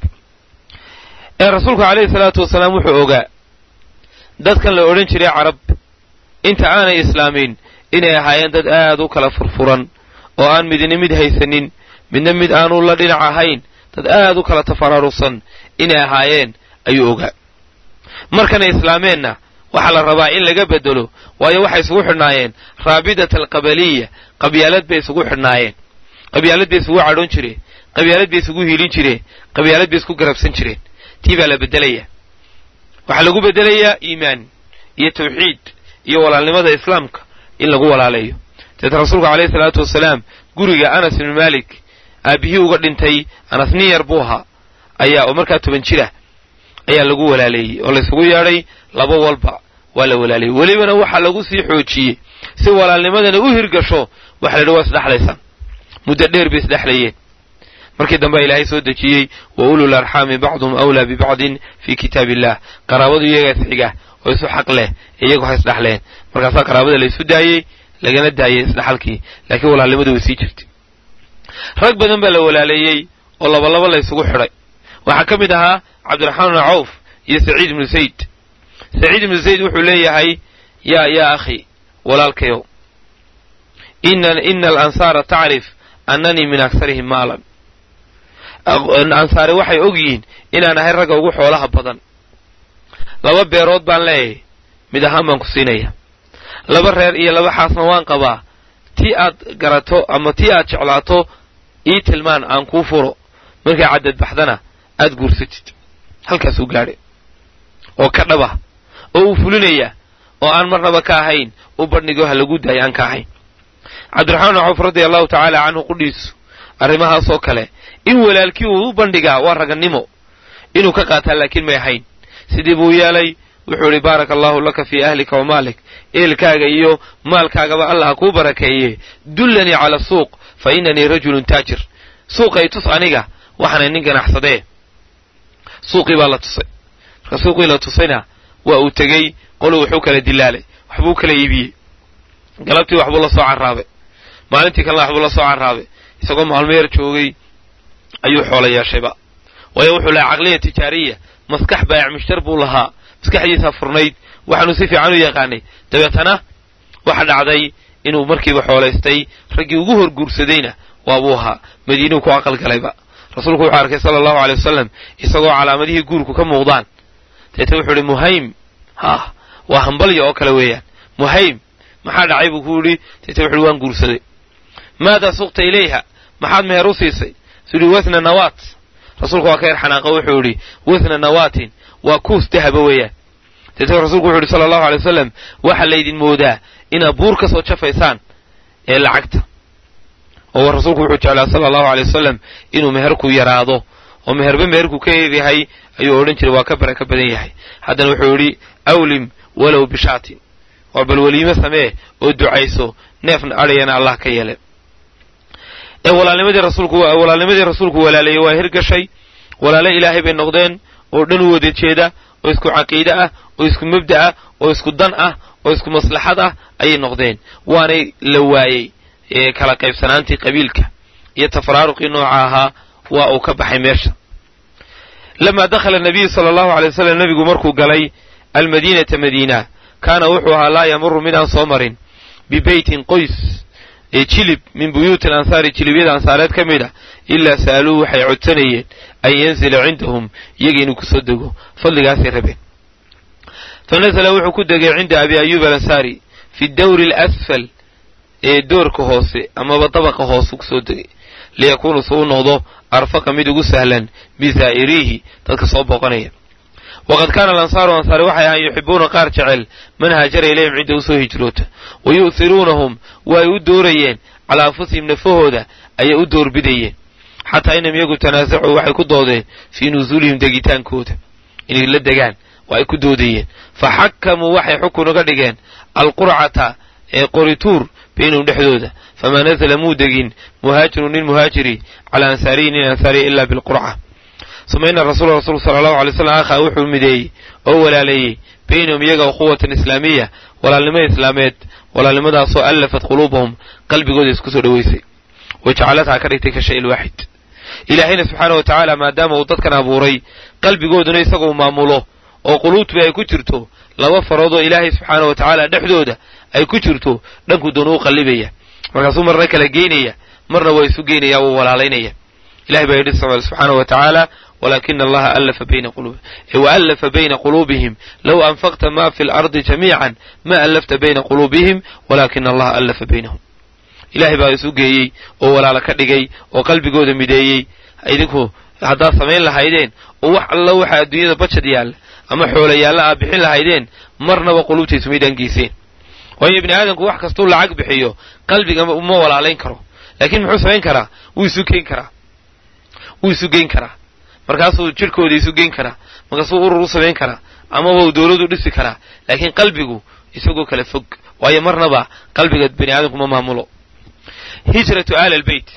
ee rasuulku calayhi salaatu wasalaam wuxuu ogaa dadkan la odhan jiray carab inta aanay islaamin inay ahaayeen dad aad u kala furfuran oo aan midna mid haysanin midna mid aanu la dhinac ahayn dad aad u kala tafaraaruqsan inay ahaayeen ayuu ogaa markanay islaameenna waxaa la rabaa in laga bedelo waayo waxay isugu xidhnaayeen raabidata alqabaliya qabyaalad bay isugu xidhnaayeen qabyaalad bay isugu cadhoon jireen qabyaalad bay isugu hiilin jireen qabyaalad bay isku garabsan jireen tii baa la bedelayaa waxaa lagu bedelayaa iimaan iyo tawxiid iyo walaalnimada islaamka in lagu walaalayo deeta rasuulka calayhi salaatu wasalaam guriga anas ibnu maalik aabbihii uga dhintay anas nin yar buu ahaa ayaa oo markaa toban jira ayaa lagu walaaleeyey oo laysugu yeedhay laba walba waa la walaaleeyey welibana waxaa lagu sii xoojiyey si walaalnimadana u hirgasho waxa la yidhi waa isdhexlaysaan muddo dheer bay isdhexlayeen markii dambe ilaahay soo dejiyey wa ulul arxaami bacduhum awlaa bibacdin fii kitaab illah qaraabadu iyagaas xiga oo isu xaq leh iyagu ha isdhexleen markaasaa qaraabada la isu daayey lagana daayey isdhexalkii laakiin walaalnimadu way sii jirtay rag badan baa la walaaleeyey oo labalaba la ysugu xidhay waxaa ka mid ahaa cabdiraxmaan bnu cawf iyo saciid ibnu zayd saciid ibnu zayd wuxuu leeyahay yaa yaa akhi walaalkayow ina alansaara tacrif annanii min aksarihim maalan ansaare waxay og yihiin inaan ahay ragga ugu xoolaha badan laba beerood baan leeyahay mid ahaan baan ku siinaya laba reer iyo laba xaasna waan qabaa tii aad garato ama tii aad jeclaato ii tilmaan aan kuu furo markay caddad baxdana aad guursatid halkaasuu gaadhay oo ka dhaba oo uu fulinaya oo aan marnaba ka ahayn u badhnigo ha lagu daayo aan ka ahayn cabdiraxmaan bn cawf radia allahu tacaala canhu qudhiisu arrimahaasoo kale in walaalkii uu u bandhigaa waa ragannimo inuu ka qaataa laakiin may ahayn sidii buu yeelay wuxuu idhi baaraka allaahu laka fii ahlika wa maalik eelkaaga iyo maalkaagaba allah kuu barakeeye dullanii cala suuq fa inanii rajulun taajir suuqay tus aniga waxaanay nin ganacsadee suuqii baa la tusay marka suuqii la tusayna waa uu tegey qoluu wuxuu kala dilaalay waxbuu kala iibiyey galabtii waxbuu la soo carraabay maalintii kalena waxbuu la soo carraabay isagoo maalmo yar joogay ayuu xoolo yeeshayba waayo wuxuu lahaa caqliya tijaariya maskax baayac mushtar buu lahaa maskaxdiisa furnayd waxaanuu si fiican u yaqaanay dabeetana waxa dhacday inuu markiiba xoolaystay raggii ugu hor guursadayna waabuu ahaa madiinuu ku aqalgalayba rasuulku wuxuu arkay sala allahu aley wasalam isagoo calaamadihii guurku ka muuqdaan deete wuxuu idhi muhaym ha waa hambalya oo kale weeyaan muhaym maxaa dhacay buu ku yidhi deete wuxu uhi waan guursaday maadaa suqta ilayha maxaad meher u siisay suu yidhi wasna nawaat rasuulku waa ka yar xanaaqo wuxuu yidhi wasna nawaatin waa kuus dahaba weeyaan deete rasuulku wuxu yidhi sala allahu aley wasalam waxaa laydin moodaa inaad buur ka soo jafaysaan ee lacagta oo rasuulku wuxuu jeclaa sala allahu aley wasalam inuu meherku yaraado oo meherba meherku ka yaryahay ayuu odhan jiray waa ka baraka badan yahay haddana wuxuu yidhi awlim walow bishaatin waa bal weliimo samee oo ducayso neefna adhayana allah ka yeele ee walaalnimadii rasuulku walaalnimadii rasuulku walaaleeyey waa hirgashay walaale ilaahay bay noqdeen oo dhan u wada jeeda oo isku caqiide ah oo isku mabda ah oo isku dan ah oo isku maslaxad ah ayay noqdeen waanay la waayey kala qaybsanaantii qabiilka iyo tafaraaruqii nooca ahaa waa uu ka baxay meesha lamaa dakhala nabiyu sala allahu alay wasalam nebigu markuu galay almadiinata madiina kaana wuxuu ahaa laa yamuru mid aan soo marin bibeytin qoys ee jilib min buyuuti alansaari jilibyada ansaareed ka mid a ilaa sa'aluuhu waxay codsanayeen an yanzila cindahum iyaga inuu kusoo dego fadligaasay rabeen fa nasala wuxuu ku degay cinda abi ayuub alansaari fi dawri alasfal ee doorka hoose amaba dabaqa hoose kusoo degay liyakuunu suu noqdo arfaqa mid ugu sahlan bisaa'iriihi dadka soo booqanaya waqad kaana alansaaru ansaari waxay ahaan yuxibuuna qaar jecel man haajara ilayhim cidda usoo hijroota wa yu'hiruunahum waa ay u doorayeen calaa anfusihim nafahooda ayay u doorbidayeen xataa inam iyagu tanaasacuu waxay ku doodeen fii nusuulihim degitaankooda inay la degaan waa ay ku doodayeen fa xakamuu waxay xukun uga dhigeen alqurcata ee qorituur baynahum dhexdooda famaa nasala muu degin muhaajirun nin muhaajiri calaa ansaariyi nin ansaariya ilaa bilqurca suma ina rasuula rasuulku sala allahu alay slam akhaa wuxuu mideeyey oo walaaleeyey baynahum iyaga ukhuwatan islaamiya walaalnimo islaameed walaalnimadaasoo allafat quluubahum qalbigooda isku soo dhoweysay wa jacalathaa ka dhigtay ka shay ilwaaxid ilaahayna subxaana wa tacaala maadaama uu dadkan abuuray qalbigooduna isaguu maamulo oo quluubtuba ay ku jirto laba faroodoo ilaahay subxaana wa tacaala dhexdooda ay ku jirto dhanku doona u qallibaya markaasuu marna kala geynaya marna waa isu geynaya wuu walaalaynaya ilahay baa yidhi subxaana wa tacaala walaakina allaha allafa bayna quluubihim wa allafa bayna quluubihim low anfaqta ma fi lardi jamiican ma allafta bayna quluubihim walaakina allaha allafa baynahum ilahay baa isu geeyey oo walaalo ka dhigay oo qalbigooda mideeyey idinku haddaad samayn lahaydeen oo wax alla waxa adduunyada bajad yaalla ama xoola yaalla aad bixin lahaydeen marnaba quluubtaysu may dhangiiseen waayo ibni aadamku wax kastuu lacag bixiyo qalbiga uma walaalayn karo laakiin muxuu samayn karaa wuu isu geyn karaa wuu isu geyn karaa markaasuu jidhkooda isu geyn karaa markaasuu urur u samayn karaa amaba uu dowladu dhisi karaa laakiin qalbigu isagoo kala fog waayo marnaba qalbiga bani aadamku ma maamulo hijratu aali albeyt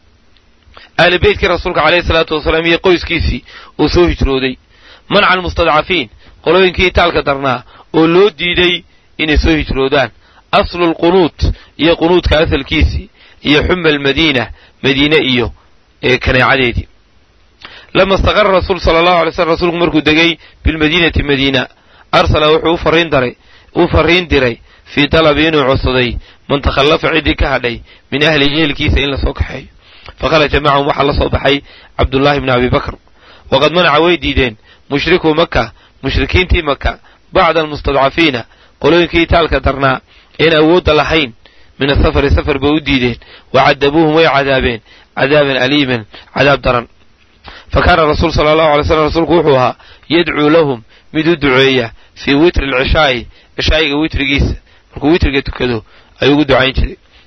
aali beytkii rasuulka caleyhi salaatu wasalaam iyo qoyskiisii uu soo hijrooday manca almustadcafiin qolooyinkii itaalka darnaa oo loo diiday inay soo hijroodaan aslu lqunuut iyo qunuudka asalkiisii iyo xuma almadiina madiine iyo kaneecadeedii lama istaqara rasuul sala allahu alay slam rasuulku markuu degay bilmadiinati madiina arsala wuxuu ufariin daray u fariin diray fii talabi inuu codsaday man takhallafa ciddii ka hadhay min ahlihi ehelkiisa in lasoo kaxeeyo fakharaja macahum waxaa la soo baxay cabdullaahi bni abi bakr waqad manaca way diideen mushrikuu maka mushrikiintii maka bacda almustadcafiina qolooyinkii itaalka darnaa een awoodda lahayn min asafari safar bay u diideen wa cadabuuhum way cadaabeen cadaaban aliiman cadaab daran fa kaana rasuul sala allahu alay slam rasuulku wuxuu ahaa yadcuu lahum mid u duceeya fii witri alcishaa'i cishaa'iga witrigiisa markuu witriga tukado ayuu ugu ducayn jiray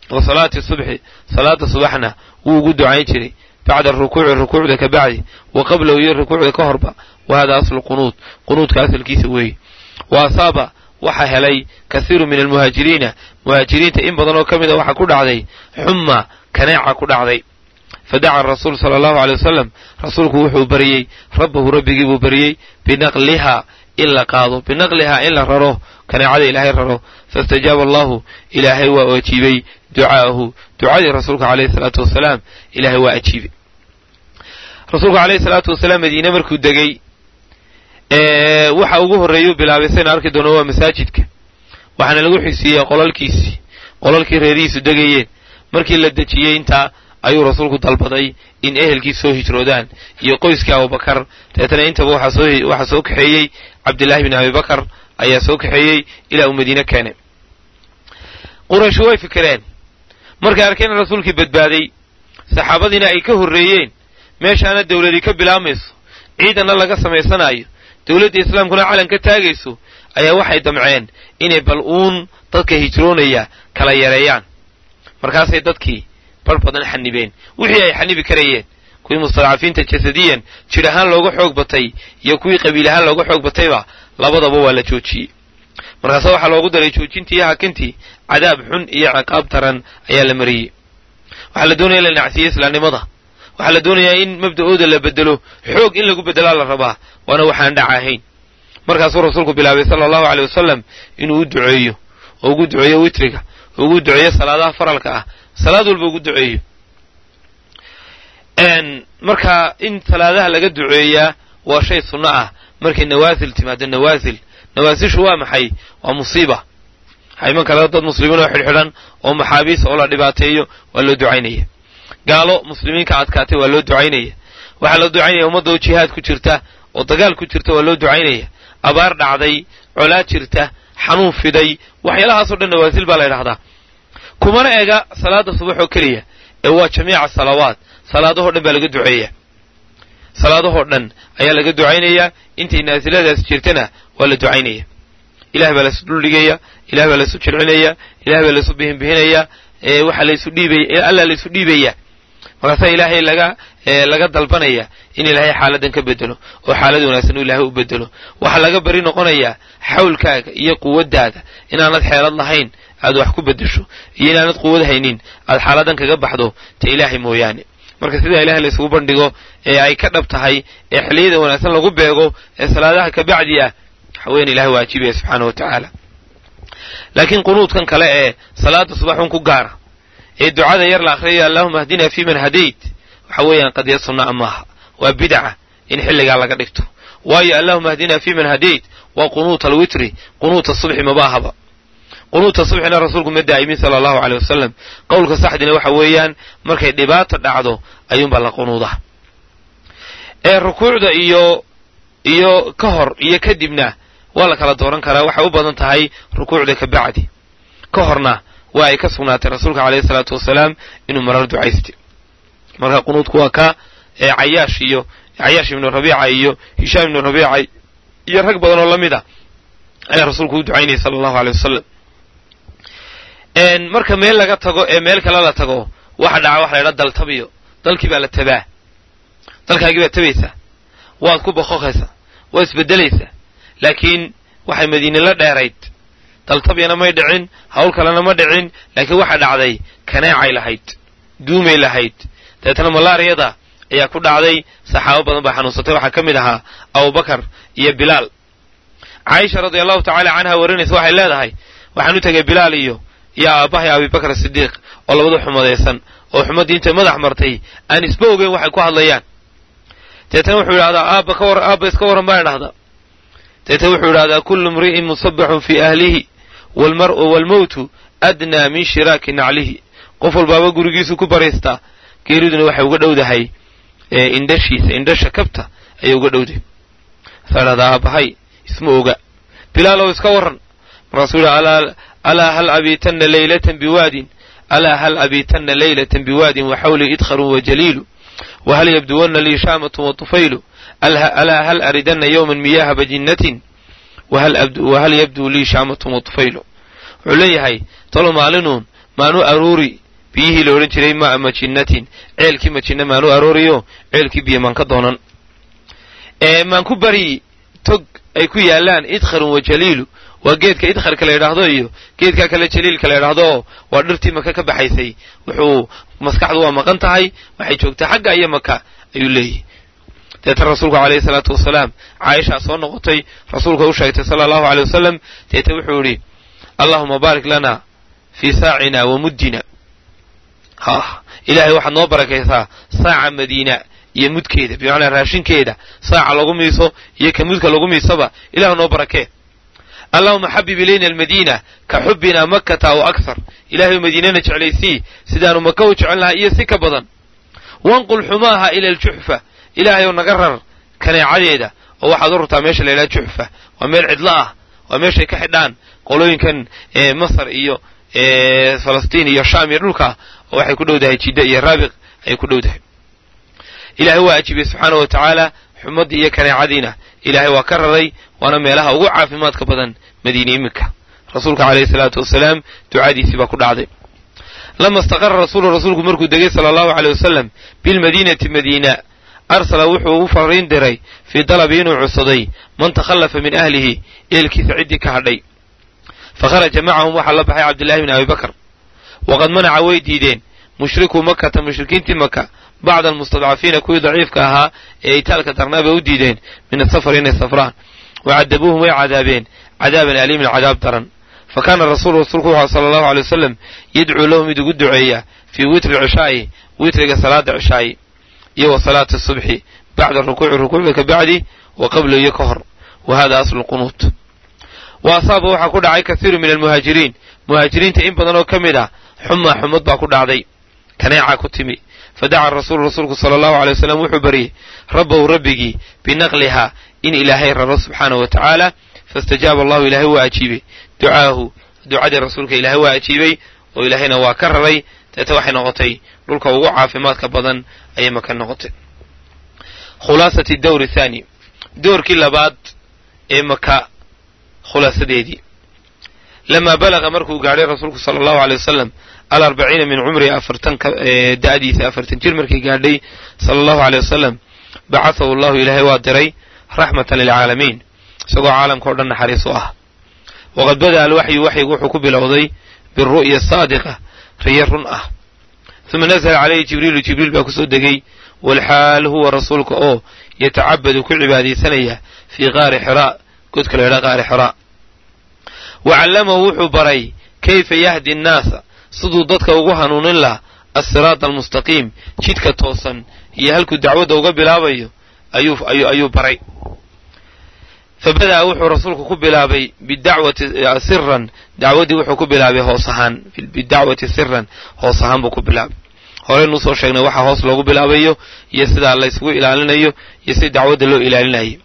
wa salaati subxi salaada subaxna wuu ugu ducayn jiray bacda rukuuci rukuucda ka bacdi wa qablahu iyo rukuucda ka horba wa hada aslu qunuud qunuudka asalkiisa weeye wa asaaba waxaa helay kasiiru min almuhaajiriina muhaajiriinta in badan oo ka mid a waxaa ku dhacday xumma kaneeca ku dhacday fadaca rasuul sala allahu aley wasalam rasuulku wuxuu baryey rabbahu rabbigii buu baryey binaqlihaa in la qaado binaqlihaa in la raro kaneecada ilaahay raro faistajaaba allahu ilaahay waa ajiibay ducaa'ahu ducadii rasuulka caleyhi salaatu wasalaam ilaahay waa ajiibay rasuulku caleyhi salaatu wasalaam madiine markuu degey waxa ugu horreeyuu bilaabay saynu arki doono waa masaajidka waxaana lagu xigsiiyey qolalkiisii qolalkii reerihiisu degayeen markii la dejiyey intaa ayuu rasuulku dalbaday in ehelkii soo hijroodaan iyo qoyskii abubakar deetana intaba waxaa soo kaxeeyey cabdillaahi bin abibakar ayaa soo kaxeeyey ilaa uu madiine keenay qurayshu way fikireen markay arkeen in rasuulkii badbaaday saxaabadiina ay ka horreeyeen meeshaana dawladii ka bilaabmayso ciidanna laga samaysanayo dawladda islaamkuna calan ka taagayso ayaa waxay damceen inay bal uun dadka hijroonaya kala yareeyaan markaasay dadkii bar badan xanibeen wixii ay xanibi karayeen kuwii mustadcafiinta jasadiyan jir ahaan looga xoog batay iyo kuwii qabiil ahaan looga xoog batayba labadaba waa la joojiyey markaase waxaa loogu daray joojintii iyo hakintii cadaab xun iyo ciqaab taran ayaa la mariyey waxaa la doonaya in la nacsiiyo islaamnimada waxaa la doonayaa in mabda'ooda la bedelo xoog in lagu bedelaa la rabaa waana waxaan dhac ahayn markaasuu rasuulku bilaabay sala allahu aley wasalam inuu u duceeyo oo ugu duceeyo witriga oo ugu duceeyo salaadaha faralka ah salaad walba ugu duceeyo marka in salaadaha laga duceeyaa waa shay sunno ah markay nawaasil timaado nawaasil nawaasishu waa maxay waa musiiba waxaa iman kara dad muslimiin oo xidhxidhan oo maxaabiis oo la dhibaateeyo waa loo ducaynaya gaalo muslimiinka adkaatay waa loo ducaynaya waxaa loo ducaynaya ummadda oo jihaad ku jirta oo dagaal ku jirta waa loo ducaynaya abaar dhacday colaad jirta xanuun fiday waxyaalahaasoo dhan nawaasil baa la ydhahdaa kumana ega salaada subax oo keliya ee waa jamiica salawaat salaadahoo dhan baa laga duceeya salaadahoo dhan ayaa laga ducaynayaa intay naasiladaas jirtana waa la ducaynaya ilahay baa laysu dhuldhigaya ilahay baa laysu jircinaya ilahay baa laysu bihinbihinaya waxaa laysu dhiibaya alla laysu dhiibaya markaasaa ilaahay laga laga dalbanaya in ilaahay xaaladan ka bedelo oo xaalad wanaagsan uu ilaahay u bedelo waxaa laga bari noqonayaa xawlkaaga iyo quwaddaada inaanad xeelad lahayn aad wax ku bedesho iyo inaanad quwad haynin aad xaaladan kaga baxdo ta ilaahay mooyaane marka sidaa ilahay laysugu bandhigo ee ay ka dhab tahay ee xilliyada wanaagsan lagu beego ee salaadaha ka bacdi ah waxaweyan ilahay waa ajiibaya subxaana wa tacaala laakiin qunuudkan kale ee salaada subaxun ku gaara ee ducada yar la akhriyaya allahuma ahdina fi man hadayt waxa weeyaan qadiya sunnaa maaha waa bidca in xilligaa laga dhigto waayo allahuma ahdina fi man hadayt waa qunuuta alwitri qunuuta subxi mabaahaba qunuuta subxina rasuulku ma daa'imin sala allahu aleyh wasalam qowlka saxdina waxa weeyaan markay dhibaata dhacdo ayuunbaa la qunuudaa ee rukuucda iyo iyo ka hor iyo kadibna waa la kala dooran karaa waxay u badan tahay rukuucda ka bacdi ka horna waa ay ka sugnaatay rasuulka caleyhi salaatu wasalaam inuu marar ducaystay marka qunuudku waa ka ee cayaash iyo cayaash ibnu rabiica iyo hishaam ibnu rabiica iyo rag badan oo la mid a ayaa rasuulku u ducaynayay sala allahu aley wasalam marka meel laga tago ee meel kale la tago waxa dhaca waxa la ydhaha daltabiyo dalkii baa la tabaa dalkaagii baad tabaysaa waad ku boqoqaysaa waad isbeddelaysaa laakiin waxay madiine la dheerayd daltabyana may dhicin hawl kalena ma dhicin laakiin waxa dhacday kaneecay lahayd duumay lahayd dabeetana malaariyada ayaa ku dhacday saxaabo badan baa xanuunsatay waxaa ka mid ahaa abubakar iyo bilaal caaisha radia allahu tacaala canha warinaysa waxay leedahay waxaan u tegay bilaal iyo iyo aabbahay abibakar sidiiq oo labadu xumadaysan oo xumaddii intay madax martay aan isba ogeyn waxay ku hadlayaan deetana wuxuu yidhahdaa aabba ka war aabba iska warran baa idhahdaa deetana wuxuu yidhahdaa kullu imri'in musabaxun fii ahlihi waalmar'u waalmowtu adnaa min shiraaki naclihi qof walbaaba gurigiisu ku baraystaa geeriduna waxay uga dhowdahay indhashiisa indhasha kabta ayay uga dhowdahay markaa idhahdaa aabbahay isma oga bilaalow iska warran markaasuu yidhi alaa hal abiitanna leylatan biwaadin alaa hal abiitanna leylatan biwaadin waxawlii idkharun wajaliilu wahal yabduwanna lii shaamatun watufaylu alaa hal aridanna yowman miyaaha bajinnatin wahal yabduu lii shaamatun watufaylu wuxuu leeyahay talo maalinuun maanu aruuri biyihii la odhan jiray maa majinnatin ceelkii majinna maanu arooriyo ceelkii biyo maan ka doonan maan ku bari tog ay ku yaalaan idkharun wa jaliilu waa geedka idkharka la yidhaahdo iyo geedka kale jaliilka la yidhaahdo waa dhirtii maka ka baxaysay wuxuu maskaxdu waa maqan tahay waxay joogtaa xagga iyo maka ayuu leeyahy deetan rasuulku calayhi salaatu wasalaam caaishaa soo noqotay rasuulka u sheegtay sala allahu aley wasalam deeta wuxuu idhi allahuma baarik lana fii saacina wa muddina ha ilaahay waxaad noo barakaysaa saaca madiina iyo mudkeeda bimacnaa raashinkeeda saaca lagu miiso iyo ka mudka lagu miisaba ilahu noo barakee allahuma xabib ilayna almadiina ka xubbina makkata aw akhar ilahay madiinana jeclaysii sidaanu maka u jecel lahay iyo si ka badan wanqul xumaaha ila aljuxfa ilaahayow naga rar kaneecadeeda oo waxaad u rartaa meesha la yidhaha juxfa waa meel cidlo ah waa meeshay ka xidhaan qolooyinkan masar iyo falastiin iyo shaam iyo dhulka oo waxay ku dhowdahay jidda iyo raabiq ayay ku dhowdahay ilaahay waa ajibiyey subxaanah wa tacaala xumaddii iyo kaneecadiina ilaahay waa ka raray waana meelaha ugu caafimaadka badan madiine iminka rasuulka calayhi salaatu wasalaam ducadiisii baa ku dhacday lama istaqara rasuulu rasuulku markuu degay sala allahu aleyh wasalam bilmadiinati madiina arsala wuxuu u fariin diray fii dalabi inuu cudsaday man takhallafa min ahlihi eelkiisa ciddii ka hadhay fa kharaja macahum waxaa la baxay cabdillahi bni abi bakr waqad manaca way diideen mushrikuu makata mushrikiintii maka bacda almustadcafiina kuwii daciifka ahaa ee itaalka darnaa bay u diideen min asafar inay safraan wa cadabuuhum way cadaabeen cadaaban aliimin cadaab daran fa kaana rasuulu rasuulku wuxuu sala allahu aley wasalam yadcuu lahu mid ugu duceeya fii witri cishaa'i witriga salaada cishaa'i iyo wa salaati subxi bacda rukuuci rukuucda ka bacdi wa qablo iyo ka hor wa hada aslu lqunuut wa asaaba waxaa ku dhacay kasiiru min almuhaajiriin muhaajiriinta in badan oo ka mid ah xumaa xumad baa ku dhacday kaneecaa ku timi fadaca rasuulu rasuulku sala allahu aley wasalam wuxuu baryey rabbahu rabbigii binaqlihaa in ilaahay raro subxaanahu wa tacaala faistajaaba allahu ilaahay waa ajiibey ducaahu ducadii rasuulka ilaahay waa ajiibey oo ilaahayna waa ka raray deeta waxay noqotay dhulka ugu caafimaadka badan ayay maka noqotay khulaasati dawri thaani doorkii labaad ee maka khulaasadeedii lamaa balaqa markuu gaadhay rasuulku sala allahu aley wasalam alarbaciina min cumrihi afartan da'diisa afartan jir markay gaadhay sala allahu aley wasalam bacahahu allahu ilaahay waa diray raxmatan lilcaalamiin isagoo caalamka o dhan naxariis u ah waqad bada'a alwaxyu waxyigu wuxuu ku bilowday biru'ya saadiqa riyo run ah uma nasala calayhi jibriilu jibriil baa kusoo degay walxaal huwa rasuulka oo yatacabadu ku cibaadaysanaya fii qaari xiraa godka la ydhaa qaari xiraa wa callamahu wuxuu baray kayfa yahdi annaasa siduu dadka ugu hanuunin laha assiraata almustaqiim jidka toosan iyo halkuu dacwadda uga bilaabayo ayuu baray fa bada'a wuxuu rasuulku ku bilaabay bidacwati siran dacwaddii wuxuu ku bilaabay hoos ahaan bidacwati siran hoos ahaan buu ku bilaabay horeynuu soo sheegnay waxaa hoos loogu bilaabayo iyo sidaa laysugu ilaalinayo iyo sida dacwadda loo ilaalinayay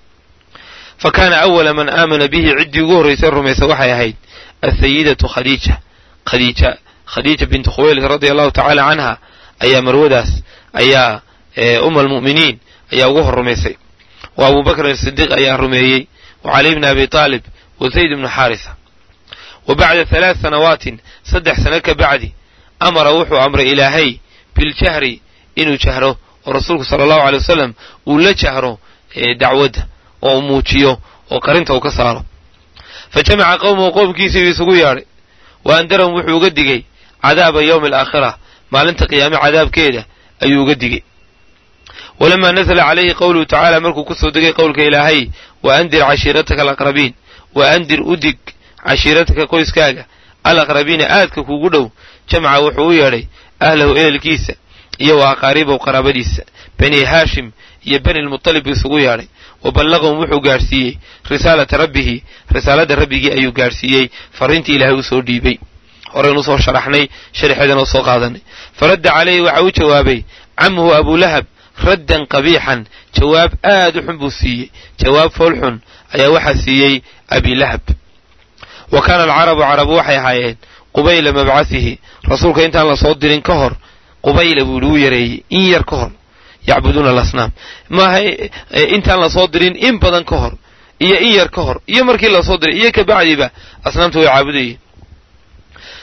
fa kaana awala man aamana bihi ciddii ugu horraysay rumaysa waxay ahayd asayidatu khadiija khadiija khadiija bintu khuwaylid radia allahu tacaala canha ayaa marwadaas ayaa uma almu'miniin ayaa ugu hor rumaysay wa abu bakrin asidiiq ayaa rumeeyey wa cali bni abi taalib wa zayd bnu xaarisa wa bacda halaad sanawaatin saddex sano ka bacdi amara wuxuu amray ilaahay biljahri inuu jahro oo rasuulku sala allahu aley wasalam uu la jahro dacwadda oo u muujiyo oo qarinta uu ka saaro fa jamaca qowmahu qoomkiisii buu isugu yeadhay wa andarahum wuxuu uga digay cadaaba yowmi alaakhira maalinta qiyaame cadaabkeeda ayuu uga digay walamaa nasala calayhi qowluhu tacaala markuu ku soo degay qowlka ilaahay wa andir cashiirataka alaqrabiin wa andir u dig cashiirataka qoyskaaga alaqrabiina aadka kuugu dhow jamca wuxuu u yeedhay ahlahu ehelkiisa iyo wa aqaaribow qaraabadiisa bani haashim iyo bani lmutalib buu isugu yeedhay wa ballaqahum wuxuu gaadhsiiyey risaalata rabbihi risaaladda rabbigii ayuu gaadhsiiyey farriintii ilaahay u soo dhiibay horeynu soo sharaxnay sharxeedana u soo qaadanay faradda calayhi waxa u jawaabay camuhu abulahab raddan qabiixan jawaab aad u xun buu siiyey jawaab foolxun ayaa waxaa siiyey abilahab wa kaana alcarabu carabu waxay ahaayeen qubayla mabcasihi rasuulka intaan la soo dirin ka hor qubayla buu ihi u yareeyey in yar ka hor yacbuduuna alasnaam maaha intaan la soo dirin in badan ka hor iyo in yar ka hor iyo markii lasoo diray iyo kabacdiba asnaamta way caabudayeen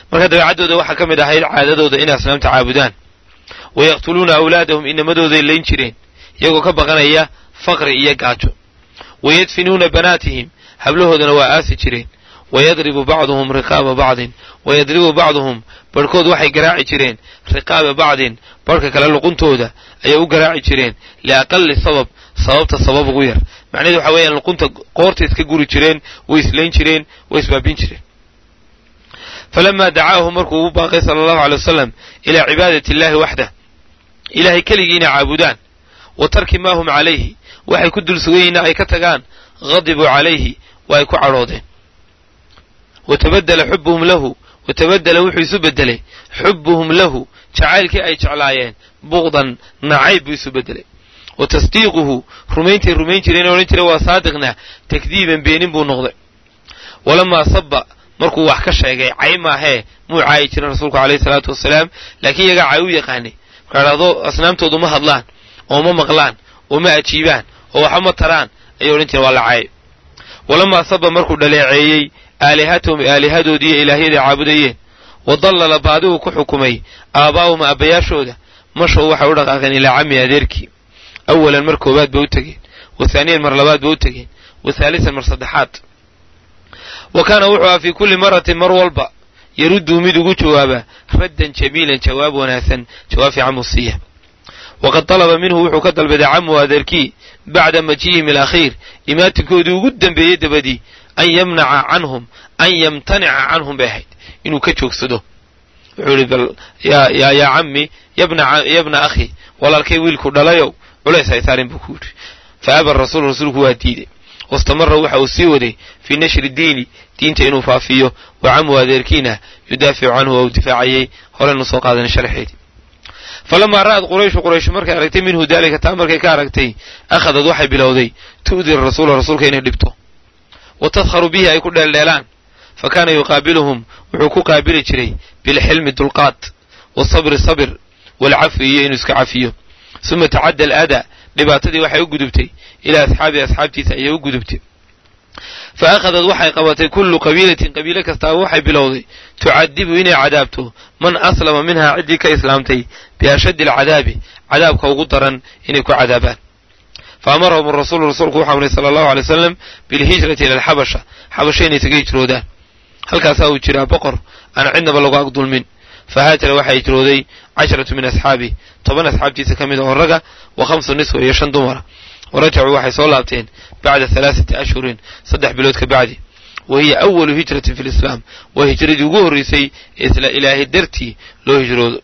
marka dabeecaddooda waxaa ka mid ahayd caadadooda inay asnaamta caabudaan wa yaqtuluuna awlaadahum inamadooday layn jireen iyagoo ka baqanaya faqri iyo gaajo wa yadfinuuna banaatihim hablahoodana waa aasi jireen wayadribu bacduhum riqaaba bacdin wayadribu bacduhum barhkood waxay garaaci jireen riqaaba bacdin barhka kale luquntooda ayay u garaaci jireen liaqali sabab sababta sabab ugu yar macnahedu waxa weeyaan luqunta qoorta iska guri jireen way islayn jireen way isbaabin jireen falamaa dacaahu markuu ugu baaqay sala allahu alay wasalam ilaa cibaadati illaahi waxdah ilaahay keligii inay caabudaan wa tarki maa hum calayhi waxay ku dul sugayiinna ay ka tagaan hadibuu calayhi waa ay ku cadhoodeen wa tabadela xubuhum lahu wa tabadela wuxuu isu beddelay xubuhum lahu jacaylkii ay jeclaayeen buqdan nacayb buu isu beddelay wa tasdiiquhu rumayntay rumayn jireen odhan jira waa saadiqna takdiiban beenin buu noqday walamaa saba markuu wax ka sheegay cay maahee muu caayi jirin rasuulku alayhi salaatu wasalaam laakiin iyagaa cay u yaqaanay markaa dhahdo asnaamtoodu ma hadlaan oo ma maqlaan oo ma ajiibaan oo waxba ma taraan ayay odhan jireen waa la caayay walamaa saba markuu dhaleeceeyey aalihatahum aalihadoodii iyo ilaahyaday caabudayeen wa dallala baadigu ku xukumay aabbaa'ahum aabbayaashooda mashow waxay u dhaqaaqeen ilaa cammi adeerkii awalan mar koowaad ba u tegeen wa haaniyan mar labaad ba u tegeen wa haalisan mar saddexaad wa kaana wuxuu aha fii kulli maratin mar walba yaruddu mid ugu jawaaba raddan jamiilan jawaab wanaagsan jawaab fiican buu siiya waqad dalaba minhu wuxuu ka dalbaday camu adeerkii bacda majiihim alakhiir imaatinkoodii ugu dembeeyey dabadii an yamnaca canhum an yamtanica canhum bay ahayd inuu ka joogsado wuxuu ihi bal yaa yaa cammi yabna akhi walaalkay wiilku dhalayow culays haysaarin buu ku yidhi fa aba rasuul rasuulku waa diiday wastamara waxa uu sii waday fii nashri diini diinta inuu faafiyo wa camu adeerkiina yudaaficu canhu oo u difaacayay horeynu soo qaadanay sharxeedii falamaa ra'ad qurayshu qurayshu markay aragtay minhu daalika taa markay ka aragtay akhadad waxay bilowday tu'di rasuula rasuulka inay dhibto wa tadharu bihi ay ku dheeldheelaan fa kaana yuqaabiluhum wuxuu ku qaabili jiray bilxilmi dulqaad wasabri sabir waalcafwi iyo inuu iska cafiyo suma tacadda alaadaa dhibaatadii waxay u gudubtay ilaa asxaabii asxaabtiisa ayay u gudubtay fa akhadad waxay qabatay kullu qabiilatin qabiilo kastaaba waxay bilowday tucadibu inay cadaabto man aslama minhaa ciddii ka islaamtay biashaddi alcadaabi cadaabka ugu daran inay ku cadaabaan fa amarahum rasuulu rasuulku wuxuu amray sala allahu alay wasalam bilhijrati ila alxabasha xabasha inay isaga hijroodaan halkaasaa uu jiraa boqor aan cidnaba lagu agdulmin fa haajara waxaa hijrooday casharatu min asxaabi toban asxaabtiisa ka mid a oo raga wa khamsu niswa iyo shan dumara wa rajacuu waxay soo laabteen bacda halaaثati ashhurin saddex bilood ka bacdi wa hiya awalu hijratin fi lislaam waa hijradii ugu horreysay ee isla ilaahay dartii loo hijroodo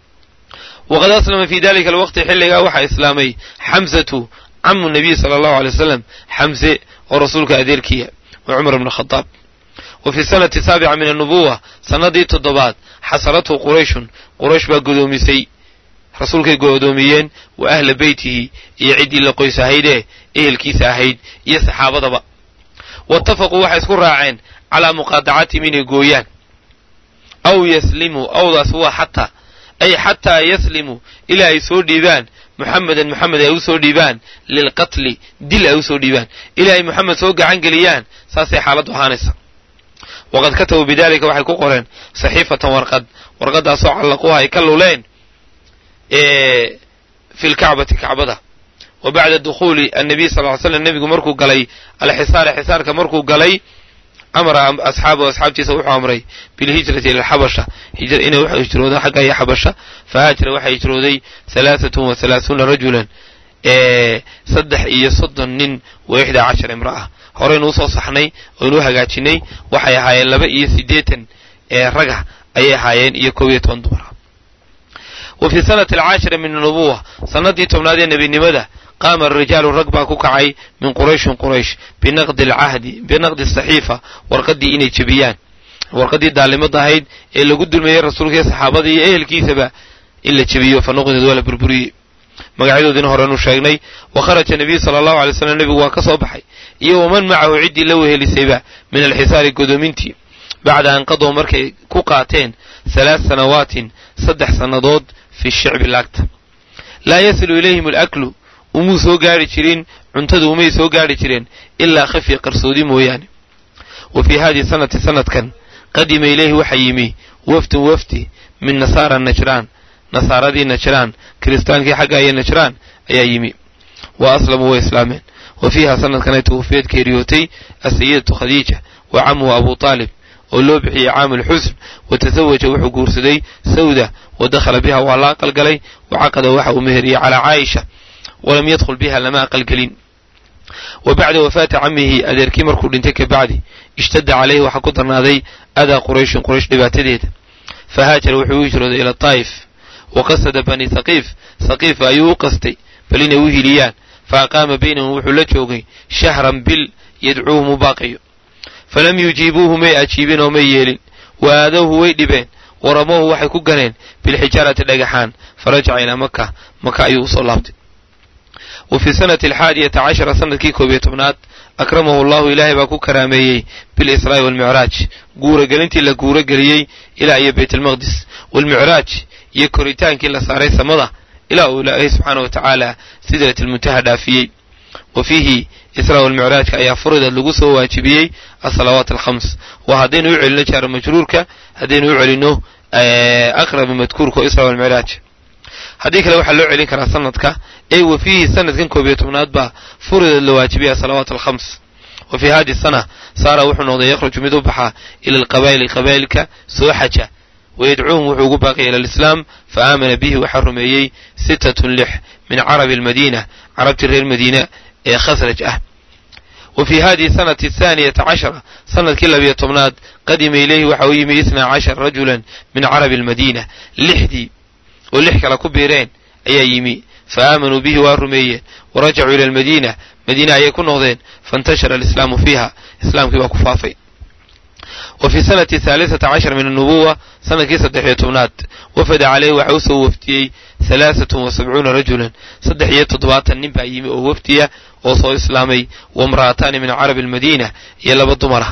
waqad aslama fii dalika alwaqti xilligaa waxaa islaamay xamsatu camu nabiy sala allahu alay wasalam xamse oo rasuulka adeerkiya wa cumar bn khadaab wa fi sanati saabica min annubuwa sannadii toddobaad xasarathu qurayshun quraysh baa godoomisay rasuulkay godoomiyeen wa ahla beytihi iyo ciddii la qoys ahaydee ehelkiisa ahayd iyo saxaabadaba waitafaquu waxay isku raaceen calaa muqaadacatihim inay gooyaan aw yaslimuu awdaas waa xataa ay xataa yaslimuu ilaa ay soo dhiibaan muxamedan moxamed ay u soo dhiibaan lilqatli dil ay u soo dhiibaan ilaa ay moxamed soo gacan geliyaan saasay xaaladdu ahaanaysa waqad katabuu bidalika waxay ku qoreen saxiifatan warqad warqadaasoo callaquuha ay ka luleen fi lkacbati kacbada wa bacda dukhuuli annabiy sal ly slam nebigu markuu galay alxisaara xisaarka markuu galay amara asxaabahu asxaabtiisa wuxuu amray bilhijrati ila alxabasha inay wax hijrooda xagga iyo xabasha fa haajara waxaa hijrooday halaaatun wa halaathuuna rajulan saddex iyo soddon nin wa ixdaa cashar imra'a horeynu usoo saxnay oynu u hagaajinay waxay ahaayeen laba iyo siddeetan ee raga ayay ahaayeen iyo kow iyo toban dumara wa fii sanati alcaashira min anubuwa sannaddii tobnaad ee nebinimada qaama arijaalu rag baa ku kacay min qurayshin quraysh binaqdi alcahdi binaqdi asaxiifa warqaddii inay jebiyaan warqaddii daalimada ahayd ee lagu dulmeeyey rasuulka iyo saxaabada iyo ehelkiisaba in la jebiyo fa nuqdeed waa la burburiyey magacyadoodiina horenu sheegnay wa kharaja nebiyu sala allahu alay slam nebigu waa ka soo baxay iyo waman macahu ciddii la wehelisayba min alxisaari godoomintii bacda an qadow markay ku qaateen halaad sanawaatin saddex sannadood fi shicbi laagta laa yasilu ilayhim alaklu umuu soo gaari jirin cuntadu umay soo gaari jireen ilaa khafya qarsoodi mooyaane wa fii haadihi sanati sanadkan qadima ilayhi waxaa yimi wafdun wafdi min nasaara najraan nasaaradii najraan kiristaankii xagga iyo najraan ayaa yimi wa aslamuu way islaameen wa fiiha sanadkanay tawfiyad geeriyootay asayidatu khadiija wa camuhu abu taalib oo loo bixiyey caamul xusn wa tasawaja wuxuu guursaday sawda wa dakhala biha waa la aqalgalay wa caqada waxa uu meheriyey calaa caaisha walam yadkhul biha lama aqalgelin wa bacda wafaati camihi adeerkii markuu dhintay kabacdi ishtadda calayhi waxaa ku darnaaday adaa qurayshin quraysh dhibaatadeeda fahaajara wuxuu u hijrooday ila taa'if wa qasada bani saqiif saqiifa ayuu u qastay bal inay u hiliyaan fa aqaama baynahum wuxuu la joogay shahran bil yadcuuhum u baaqayo falam yujiibuuhu may ajiibin oo may yeelin wa aadowhu way dhibeen waramowhu waxay ku ganeen bilxijaarati dhagaxaan farajaca ilaa maka maka ayuu usoo laabtay wa fii sanati alxaadiyata cashara sanadkii koob iyo tobnaad akramahu allahu ilaahay baa ku karaameeyey bilisraa'i waalmicraaj guuragelintii la guurageliyey ilaa iyo baytalmaqdis waalmicraaj iyo koritaankii la saaray samada ilaa uu ilaahay subxaana wa tacaala sidratilmuntaha dhaafiyey wa fiihi israa walmicraajka ayaa furideed lagu soo waajibiyey asalawaat alkhams waa haddaynu u celino jaara majruurka haddaynu u celino aqrabi madkuurka oo israa walmicraaj haddii kale waxaa loo celin karaa sanadka ee wa fiihi sanadkan koob iyo tobnaad baa furideed la waajibiyey asalawaat alkhams wa fii hadi sana saara wuxuu noqday yakhruju mid u baxa ila alqabaa'ili qabaa'ilka soo xaja wayadcuuhum wuxuu ugu baaqaya ila alislaam fa aamana bihi waxaa rumeeyey sittatun lix min carabi almadiina carabtii reer madiina ee khasraj ah wa fii hadihi sanati athaaniyata cashara sanadkii labiyo tobnaad qadima ilayhi waxa u yimi isnaa cashar rajulan min carabi almadiina lixdii oo lix kale ku biireen ayaa yimi fa aamanuu bihi waa rumeeyeen wa rajacuu ila almadiina madiina ayay ku noqdeen faintashara alislaamu fiiha islaamkii baa ku faafay wa fii sanati haalisata cashar min annubuwa sanadkii saddex iyo tobnaad wafada caleyhi waxa u soo wafdiyey halaasatun wa sabcuuna rajulan saddex iyo toddobaatan nin baa yimi oo wafdiya oo soo islaamay waimra'ataani min carabi almadiina iyo laba dumara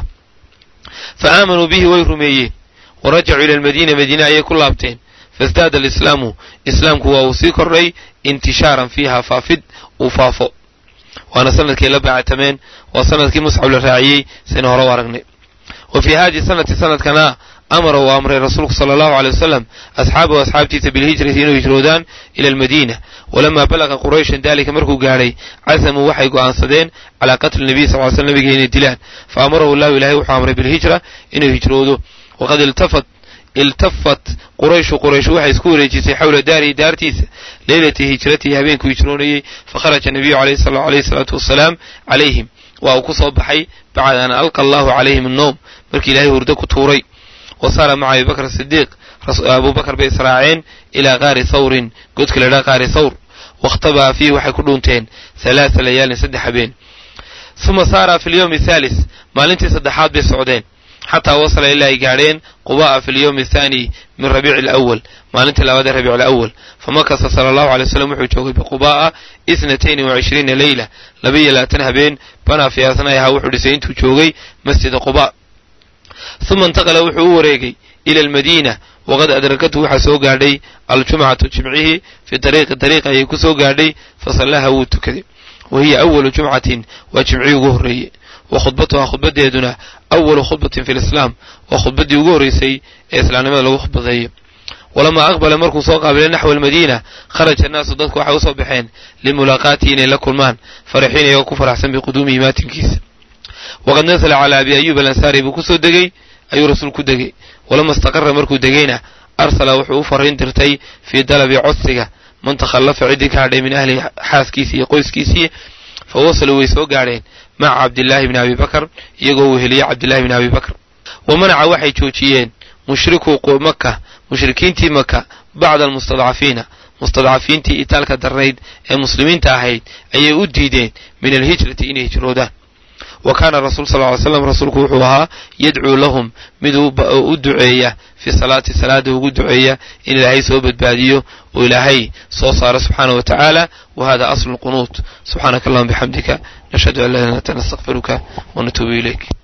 fa aamanuu bihi way rumeeyeen wa rajacuu ila almadiina madiina ayay ku laabteen faisdaada alislaamu islaamku waa uu sii kordhay intishaaran fiiha faafid uu faafo waana sanadkii la baacatameen waa sanadkii muscab la raaciyey saynu hore u aragnay wa fii hadihi sanati sanadkana amara uu amray rasuulku sala allahu aley wasalam asxaabahu asxaabtiisa bilhijrati inuu hijroodaan ila almadiina walamaa balaqa qurayshan daalika markuu gaadhay casamuu waxay go'aansadeen calaa qatli nabiy sal ly slam nabiga inay dilaan fa amarahu llahu ilahay wuxuu amray bilhijra inuu hijroodo waqad iltafat iltafat qurayshu quraysh waxay isku wareejisay xawla daarihi daartiisa leylati hijratihi habeenkuu hijroonayey fakharaja nabiyu alayhi salaatu wasalaam calayhim waa uu ku soo baxay bacda an alqa allahu calayhim annoom markii ilaahay hurdo ku tuuray wa saara maca abi bakr sidiiq abubakar bay israaceen ilaa qaari thawrin godka la dhaa qaari thawr wakhtabaa fiihi waxay ku dhuunteen halaasa layaalin saddex habeen uma saara fi lyowmi athaalis maalintii saddexaad bay socdeen xataa wasala ilaa ay gaadheen quba'a fi lyowmi athaani min rabiici alawal maalintii labaad ee rabiic alawal famakasa sala allahu alay wasalam wuxuu joogay biquba'a isnatayni wa cishriina leyla laba iyo labaatan habeen banaa fi asnaa'ihaa wuxuu dhisay intuu joogay masjida quba uma intaqala wuxuu u wareegay ila almadiina waqad adrakathu waxaa soo gaadhay aljumcatu jimcihii fii dariiqi dariiq ayay ku soo gaadhay fasallaha wuu tukaday wa hiya awalu jumcatin waa jimcihii ugu horreeyey wa khudbatuhaa khudbadeeduna awalu khudbatin fi lislaam waa khudbaddii ugu horraysay ee islaamnimada lagu khudbadeeyo walamaa aqbala markuu soo qaabilay naxwa almadiina kharaja annaasu dadku waxay usoo baxeen limulaaqaatihi inay la kulmaan faraxiin iyagoo ku faraxsan biquduumihi maatinkiisa waqad nasala calaa abi ayuub alansaari buu ku soo degey ayuu rasuul ku degey walama istaqara markuu degeyna arsala wuxuu u fariin dirtay fii dalabi codsiga man takhallafa ciddii ka hadhay min ahlihi xaaskiisii iyo qoyskiisii fa wasaluu way soo gaadheen maca cabdillaahi bni abi bakar iyagoo weheliyey cabdillahi bni abi bakr wa manaca waxay joojiyeen mushrikuu maka mushrikiintii maka bacda almustadcafiina mustadcafiintii itaalka darnayd ee muslimiinta ahayd ayay u diideen min alhijrati inay hijroodaan wa kaana rasuul sal ly slam rasuulku wuxuu ahaa yadcuu lahum mid u duceeya fii salaati salaada ugu duceeya in ilaahay soo badbaadiyo oo ilaahay soo saaro subxaanah wa tacaala wa hada aslu lqunuut subxaanaka allahuma bixamdika nashhadu an laa ilaha illa anta nastaqfiruka wa natuubu ilayk